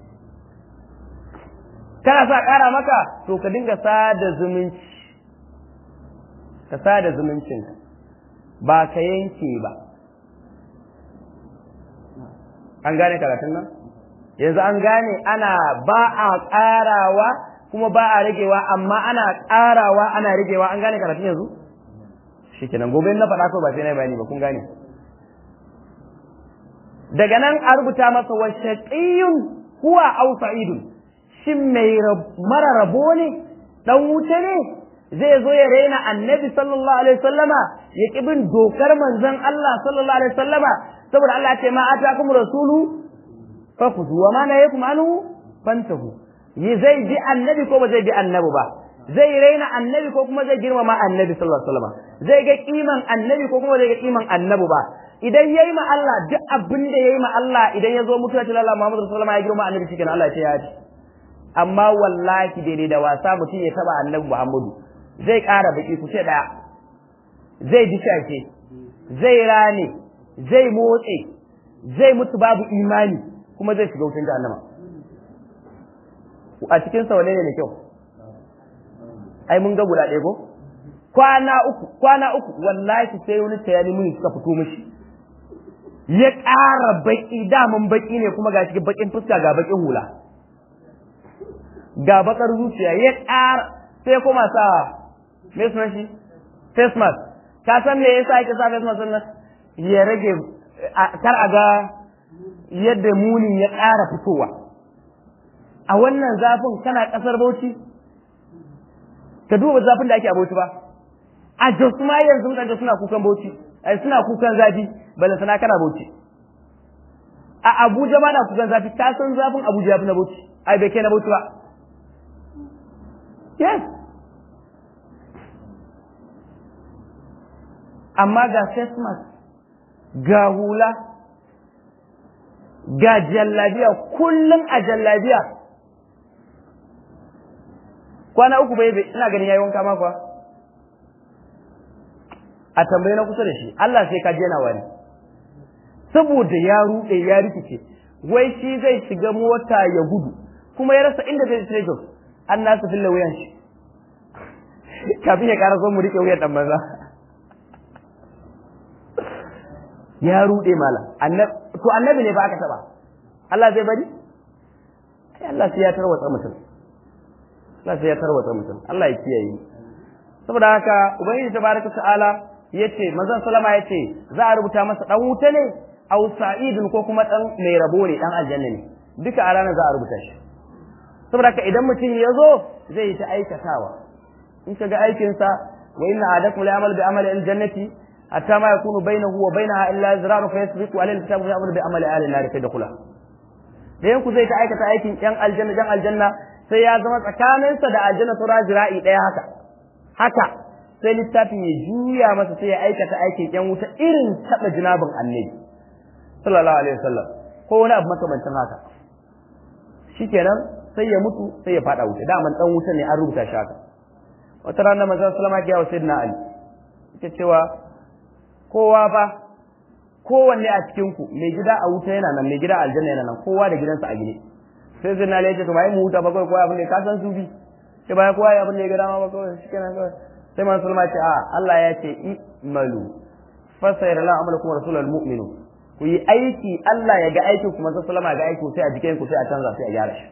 [SPEAKER 1] kana sa ƙara maka to ka dinga sada zumunci ka sada zumuncin ba ka yanke ba an gane karatun nan yanzu an gane ana ba a ƙarawa kuma ba a ragewa amma ana ƙarawa ana ragewa an gane karatun yanzu shikenan gobe na faɗa ko ba sai na bayani ba kun gane daga nan a rubuta masa wa shaqiyun huwa aw sa'idun shin mai mara rabo ne dan wuta ne zai zo ya raina annabi sallallahu alaihi wasallama ya ki bin dokar manzon Allah sallallahu alaihi wasallama saboda Allah ya ce ma atakum rasulu fakuzu wa ma nahayakum anhu fantahu yi zai bi annabi ko ba zai bi annabi ba zai raina annabi ko kuma zai girmama annabi sallallahu alaihi wasallam zai ga kiman annabi ko kuma zai ga kiman annabi ba idan yayi ma Allah duk abin da yayi ma Allah idan ya zo mutuwa ta Allah Muhammadu sallallahu alaihi wasallam ya girma annabi cikin Allah ce ya ji amma wallahi daidai da wasa mutum ya taba annabi Muhammadu zai ƙara baki ku ce daya zai dishashe zai rane zai motse zai mutu babu imani kuma zai shiga wutan jahannama a cikin sa wane ne da kyau ai mun ga guda ɗaya ko kwana uku kwana uku wallahi sai wani tayani muni suka fito mishi ya ƙara baki daman baki ne kuma ga shi bakin fuska ga bakin hula ga bakar zuciya ya ƙara sai kuma sa me sunan shi face mask ka san me yasa yake sa face mask nan ya rage kar a ga yadda munin ya ƙara fitowa a wannan zafin kana ƙasar Bauchi ka duba zafin da ake a Bauchi ba a Jos ma yanzu mutane suna kukan Bauchi ai suna kukan zafi balle sana kana Bauchi a Abuja ma na kukan zafi ka san zafin Abuja ya fi na Bauchi ai bai kai na Bauchi ba yes amma ga face mask ga hula ga jallabiya kullum a jallabiya kwana uku bai ina ganin yayi wanka ma kuwa a tambaye na kusa da shi Allah sai ka jena wani saboda ya rude ya rikice wai shi zai shiga mota ya gudu kuma ya rasa inda zai tsaye an nasu fille wuyan shi kafin ya kara so mu rike wuyan dan banza ya rude mala to annabi ne ba aka taba Allah zai bari ai Allah sai ya tarwatsa mutum Allah sai ya tarwatsa mutum Allah ya kiyaye saboda haka ubangiji tabaraka ta'ala yace manzon sallama yace za a rubuta masa dan wuta ne aw sa'idun ko kuma dan mai rabo ne dan aljanna ne duka a ranar za a rubuta shi saboda haka idan mutum ya zo zai yi ta aikatawa in ka ga aikinsa wa inna adakum la yamal bi amali aljannati hatta ma yakunu bainahu wa bainaha illa zira'un fa yasbiqu alayhi alkitabu fa ya'malu bi amali ahli an-nar fa yadkhula da yanku zai ta aikata aikin yan aljanna dan aljanna sai ya zama tsakaninsa da aljanna sura zira'i daya haka haka sai littafin ya juya masa sai ya aikata aikin yan wuta irin taba jinabin annabi sallallahu alaihi wasallam ko wani abu makamancin haka shikenan sai ya mutu sai ya fada wuta daman dan wuta ne an rubuta shi haka wata rana manzon sallama ya wa sayyidina ali yake cewa kowa fa kowanne a cikin ku mai gida a wuta yana nan mai gida a aljanna yana nan kowa da gidansa a gine sai sayyidina ali ya ce to bai mu huta ba kawai kowa abin da ka san su bi sai bai kowa abin da ya ga dama ba kawai shikenan kawai sai manzon sallama ya ce a Allah ya ce i'malu fasayar la amalakum rasulul mu'minu ku yi aiki Allah ya ga aikin ku manzon sallama ga aikin sai a jikin ku sai a canza sai a gyara shi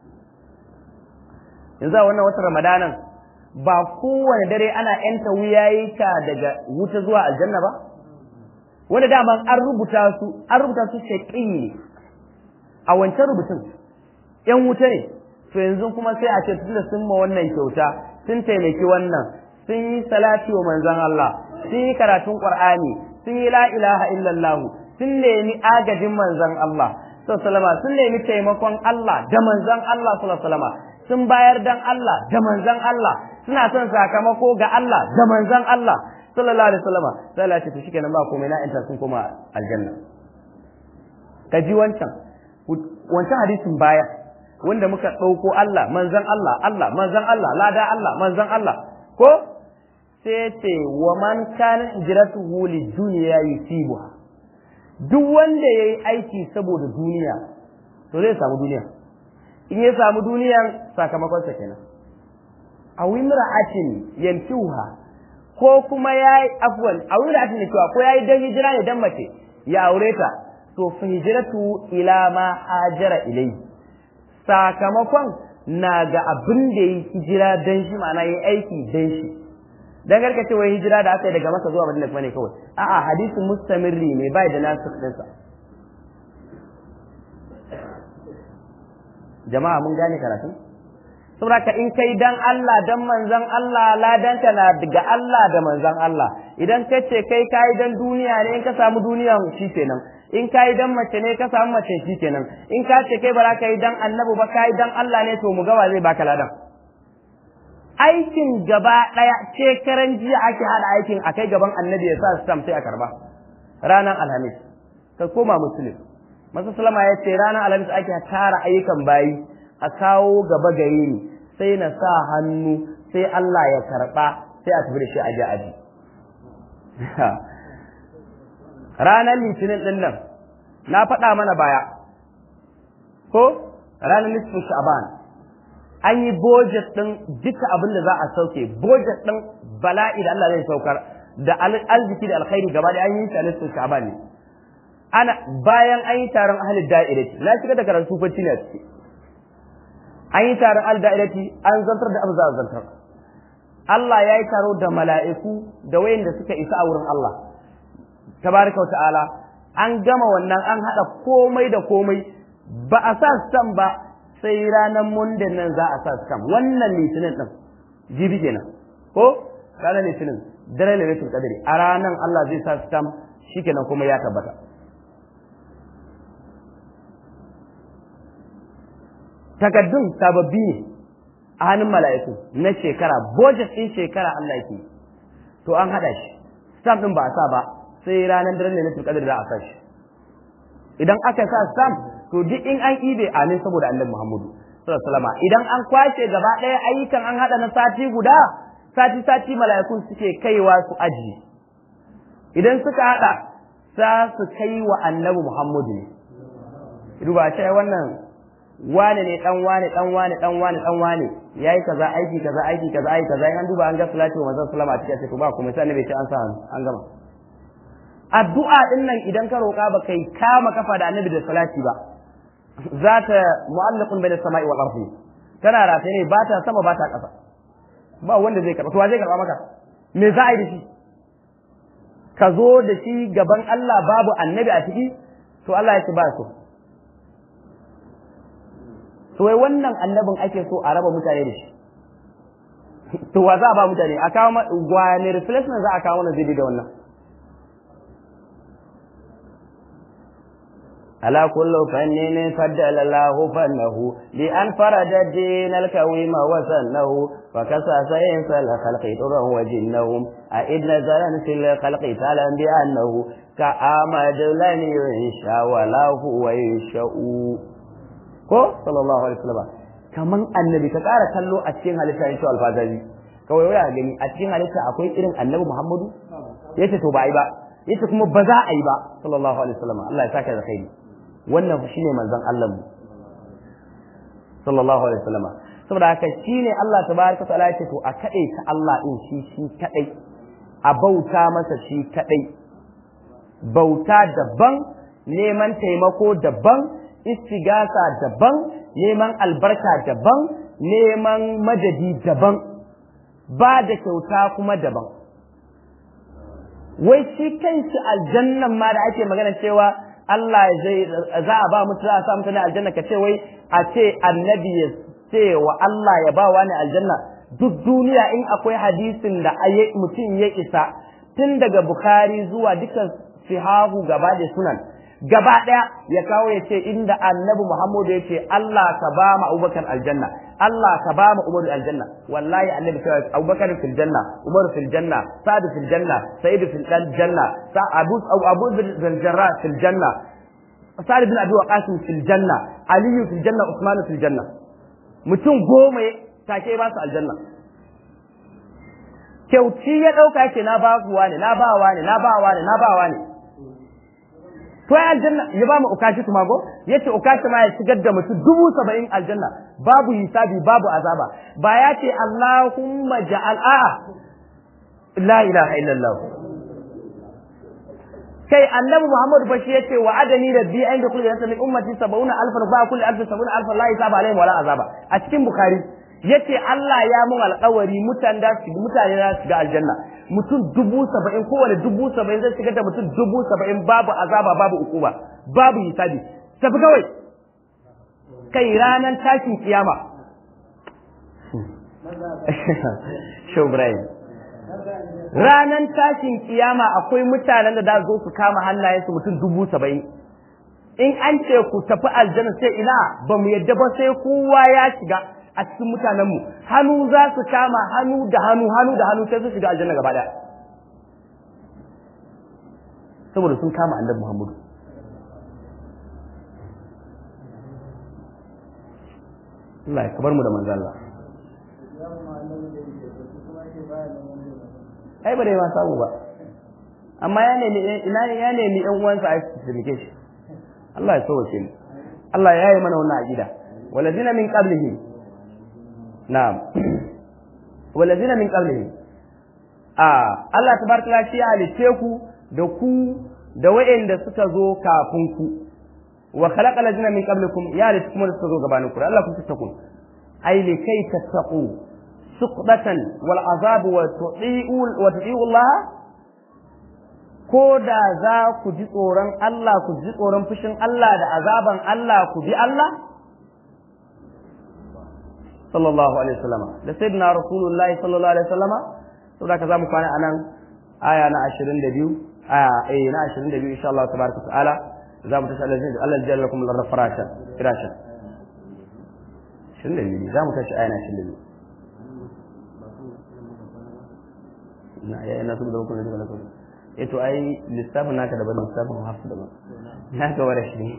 [SPEAKER 1] yanzu a wannan watan ramadanan ba kowane dare ana yanta wuyayika daga wuta zuwa aljanna ba wanda dama an rubuta su an rubuta su shaƙi ne a wancan rubutun ‘yan wuta ne to yanzu kuma sai a ce tunda sun ma wannan kyauta sun taimaki wannan sun yi salati wa manzon Allah sun yi karatun Qur'ani sun yi la ilaha illallah sun nemi agajin manzon Allah sallallahu sun nemi taimakon Allah da manzon Allah sallallahu sun bayar dan Allah da manzon Allah suna son sakamako ga Allah da manzon Allah sallallahu alaihi wasallam sai Allah ya ce to shikenan ba komai na inta sun koma aljanna ka ji wancan wancan hadisin baya wanda muka ɗauko Allah manzon Allah Allah manzon Allah lada Allah manzon Allah ko sai ce wa man kana hijratuhu li dunya yusibuha duk wanda yayi aiki saboda duniya to zai samu duniya in ya samu duniyan sakamakon sa kenan a wimra'atin yantuha ko kuma yayi afwan a wimra'atin yantuha ko yayi dan hijira ne dan mace ya aure ta to fa hijratu ila ma hajara ilayhi sakamakon na ga abin da yi hijira dan shi ma'ana yi aiki dan shi dan garka ce wai hijira da aka yi daga masa zuwa madina kuma ne kawai a'a hadisin mustamirri ne bai da nasu dinsa jama'a mun gane karatun saboda ka in kai dan Allah dan manzon Allah ladanka na daga Allah da manzon Allah idan ka ce kai kai dan duniya ne in ka samu duniya shi kenan in ka yi dan mace ne ka samu mace shi kenan in ka ce kai ba za ka yi dan annabi ba ka yi dan Allah ne to mu gawa zai baka ladan aikin gaba daya shekaran jiya ake hada aikin akai gaban annabi ya sa stamp sai a karba ranar alhamis ka koma muslim masu salama ya ce ranar alhamis ake tara ayyukan bayi a kawo gaba gare ni sai na sa hannu sai Allah ya karba sai a tafi da shi aji aji ranar litinin ɗin nan na faɗa mana baya ko ranar nisfin sha'ban an yi budget ɗin duka abin da za a sauke budget ɗin bala'i da Allah zai saukar da arziki da alkhairi gaba da an yi ta nisfin sha'ban ne ana bayan an yi taron ahalin da'irati na shiga da karatu bacci ne a ciki an yi taron ahalin da'irati an zantar da abu za a zantar Allah ya yi taro da mala'iku da wayanda suka isa a wurin Allah tabaraka ta'ala an gama wannan an haɗa komai da komai ba a sa stam ba sai ranar mundin nan za a sa stam wannan litinin ɗin jibi kenan ko ranar litinin dare lailatul qadri a ranar Allah zai sa stam shikenan kuma ya tabbata takaddun sababbi ne a hannun mala'iku na shekara budget ɗin shekara Allah yake to an haɗa shi stamp ɗin ba a sa ba sai ranar daren ne na tulkadar za a sa shi idan aka sa stamp to duk in an ibe amin saboda annabi Muhammadu sallallahu alaihi idan an kwashe gaba ɗaya ayyukan an haɗa na sati guda sati sati mala'ikun suke kaiwa su aji idan suka haɗa za su kai wa annabi Muhammadu ne duba ce wannan wane ne dan wane dan wane dan wane dan wane yayi kaza aiki kaza aiki kaza aiki kaza an duba an ga salatu wa manzon sallama a cikin sai ba kuma sai annabi ce an sa an gama addu'a din nan idan ka roƙa ba kai kama kafa da annabi da salati ba za ta mu'allaqun bayna samai wal ardi tana rataye ne ba ta sama ba ta ƙasa ba wanda zai karɓa to wa zai karɓa maka me za a yi da shi ka zo da shi gaban Allah babu annabi a ciki to Allah ya ce ba so to wai wannan annabin ake so a raba mutane da shi to wa za a ba mutane a kawo wani replacement za a kawo mana zai da wannan على كل فن فدل الله فنه بأن فرد الدين الكويم وسنه فكسى سينس الخلق طرا وجنهم أئذ نزلا في الخلق تعلم بأنه كأمد لن ينشا ولا هو ينشأ ko sallallahu alaihi wasallam kaman annabi ka ƙara kallo a cikin halitta yace alfazazi kawai waya gani a cikin halitta akwai irin annabi Muhammadu yace to ba ai ba yace kuma ba za a yi ba sallallahu alaihi wasallam Allah ya saka da khairi wannan shine manzon Allah mu sallallahu alaihi wasallam saboda haka shine Allah tabaraka taala yace to a kade ta Allah din shi shi kadai a bauta masa shi kadai bauta daban neman taimako daban istigasa daban neman albarka daban neman madadi daban ba da kyauta kuma daban wai shi kanshi aljannan ma da ake magana cewa Allah zai za a ba mutu za a sa mutane aljanna ka ce wai a ce annabi ya ce wa Allah ya ba wani aljanna duk duniya in akwai hadisin da mutum ya isa tun daga Bukhari zuwa dukkan sihahu gaba da sunan gaba ɗaya ya kawo ya ce inda annabi Muhammadu ya ce Allah ka ba mu Abubakar aljanna Allah ka ba mu Umaru aljanna wallahi annabi cewa Abubakar fil janna Umar fil janna Sa'd fil janna Sa'id fil janna sa Abu Abu bin Jarrah fil janna Sa'd bin Abi Waqqas fil janna Ali fil janna Uthman fil janna mutum goma take ba su aljanna kyauci ya dauka ce na ba kuwa ne na ba wa ne na ba wa ne na ba wa ne to ai aljanna ya ba mu ukashi kuma go yace ukashi ma ya shigar da mutum dubu saba'in aljanna babu hisabi babu azaba ba ya ce Allahumma ja'al a'a la ilaha illallah kai annabi Muhammad bashi yace wa adani rabbi an da kullu min ummati 70 alfan fa kullu alf 70 alfan la hisaba alaihim wala azaba a cikin bukhari yace Allah ya mun alƙawari mutane da su mutane da su ga aljanna mutum dubu saba'in kowane dubu saba'in zai shigar da mutum dubu saba'in babu azaba babu ukuba babu hisabi tafi kawai kai ranar tashin kiyama Show Brian ranar tashin kiyama akwai mutanen da da zo su kama hannayensu mutum dubu saba'in in an ce ku tafi aljanna sai ina ba mu yadda ba sai kowa ya shiga a cikin mutanenmu hannu za su kama hannu da hannu hannu da hannu sai su shiga aljanna gaba daya saboda sun kama annabi Muhammadu Allah ya kabar mu da manzo Allah ai ba dai ma samu ba amma ya nemi ina ya nemi ɗan uwansa a cikin shi Allah ya sauke mu Allah ya yi mana wannan aqida walazina min qablihim na'am walazina min qablihim a Allah tabaraka la shi halice ku da ku da wa'anda suka zo kafin ku wa khalaqa lazina min qablikum ya halice kuma da suka zo gabanin ku Allah ku tattaku ai li kai tattaqu suqdatan wal azab wa tu'iu wa tu'iu Allah ko da za ku ji tsoron Allah ku ji tsoron fushin Allah da azaban Allah ku bi Allah sallallahu alaihi wasallama da sayyidina rasulullahi sallallahu alaihi wasallama saboda ka zamu kwana anan aya na 22 aya eh na 22 insha Allah tabaraka ta'ala zamu tashi Allah zai Allah jalla lakum lar farasha firasha 22 zamu tashi aya na 22 na ya na saboda ku da ku eh to ai lissafin naka daban lissafin hafsu daban naka wara shi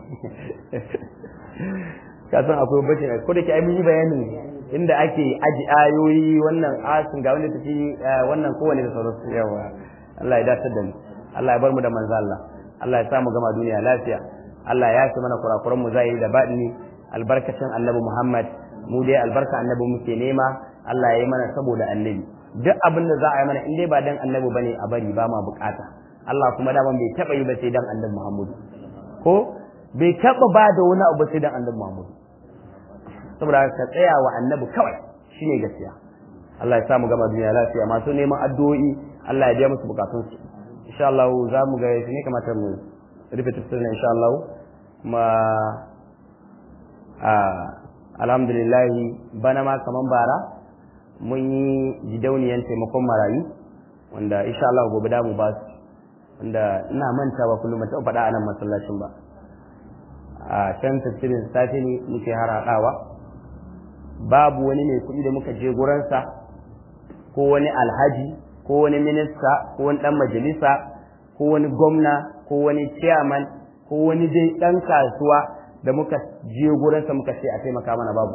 [SPEAKER 1] ka san akwai bace ko da ke ai mun yi bayani inda ake aji ayoyi wannan asin ga wanda tafi wannan kowane da sauransu yawa Allah ya dace da mu Allah ya bar mu da manzo Allah Allah ya sa mu gama duniya lafiya Allah ya ci mana kurakuran mu zai da baɗini albarkacin annabi Muhammad mu dai albarka annabi muke nema Allah ya yi mana saboda annabi duk abin da za a yi mana in dai ba dan annabi bane a bari ba ma bukata Allah kuma daman bai taba yi ba sai dan annabi Muhammad ko bai taba ba da wani abu sai dan annabi Muhammad saboda ka tsaya wa annabi kawai shine gaskiya Allah ya samu gama duniya lafiya masu neman addu'o'i Allah ya biya musu bukatun su insha Allah za mu ga shi ne kamata mu rufe tafsirin insha Allah kuma a alhamdulillah bana ma kaman bara mun yi gidauniyan taimakon marayu wanda insha Allah gobe da mu ba su wanda ina mantawa kullum ta faɗa a nan masallacin ba a can tafsirin safe ne muke harhaɗawa babu wani mai kuɗi da muka je guransa ko wani alhaji ko wani minista ko wani ɗan majalisa ko wani gwamna ko wani chairman ko wani dai ɗan kasuwa da muka je gurinsa muka ce a taimaka mana babu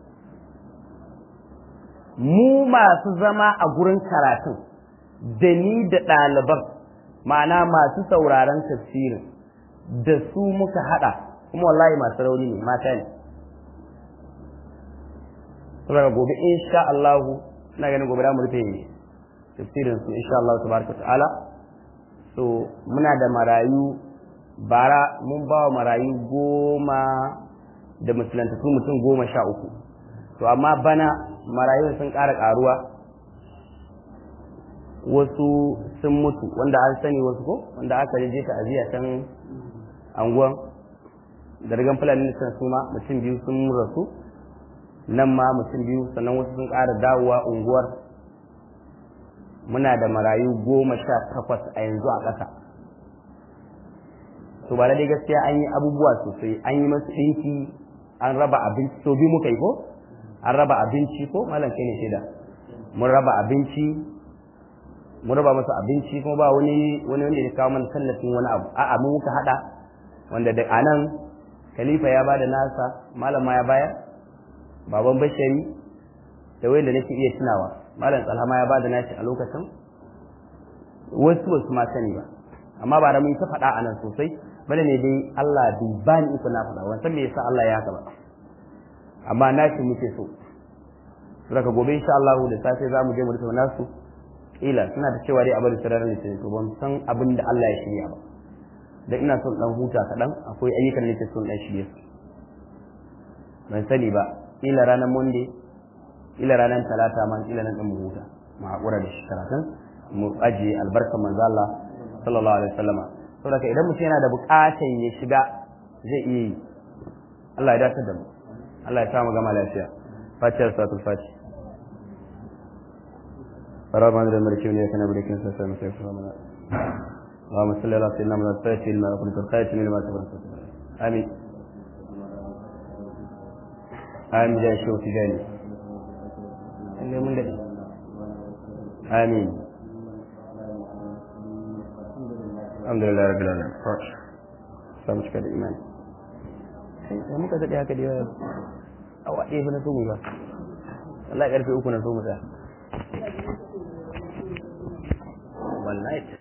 [SPEAKER 1] mu masu zama a gurin karatun da ni da ɗaliban ma'ana masu sauraron tafsirin da su muka haɗa kuma wallahi masu rauni ne mata ne saboda gobe insha Allah ina ganin gobe da mu rufe tafsirin su insha Allah tabaraka ta'ala so muna da marayu bara mun ba wa marayu goma da musulantattu mutum goma sha uku to amma bana marayu sun ƙara ƙaruwa wasu sun mutu wanda an sani wasu ko wanda aka je ta aziya can anguwan da rigan fulani sun suma mutum biyu sun rasu nan ma mutum biyu sannan wasu sun ƙara dawowa unguwar muna da marayu goma sha takwas a yanzu a ƙasa to ba dai gaskiya an yi abubuwa sosai an yi masu ɗinki an raba abinci so biyu muka yi ko an raba abinci ko malam kai ne shaida mun raba abinci mun raba masa abinci kuma ba wani wani wanda ya kawo mana tallafin wani abu a'a mu muka hada wanda da anan khalifa ya bada nasa malam ma ya bayar baban bashari da wanda nake iya tunawa malam tsalhama ya bada nashi a lokacin wasu wasu ma sani ba amma ba da mun ta faɗa a nan sosai bane ne dai Allah bai bani iko na faɗa wannan me yasa Allah ya haka ba amma nashi muke so daga gobe insha Allah da safe za mu je mu rufe nasu ila suna da cewa dai a bari sararin ne to ban san abin da Allah ya shirya ba dan ina son dan huta kaɗan akwai ayyukan da nake son dan shirye su ban sani ba ila ranar monday ila ranar talata ma ila nan dan mu huta mu haƙura da shi karatun mu ajiye albarkar manzo Allah sallallahu alaihi wasallama saboda idan mutum yana da buƙatar ya shiga zai iya yi Allah ya dace da mu Allah ya sa mu gama lafiya fatiyar satul fati فرابان ذا الملكين يا كنا بلكين سلسل مسيح سلامنا اللهم صل على سيدنا محمد الفاتح لما كنت الخاتم لما سبق آمين آمين جاي شو تجاني اللي من الذي آمين الحمد لله رب العالمين فرش سامش كده إيمان sai muka daɗe haka da yawa awa ɗaya na so mu ba Allah ya ƙarfe uku na so mu tsaya wallahi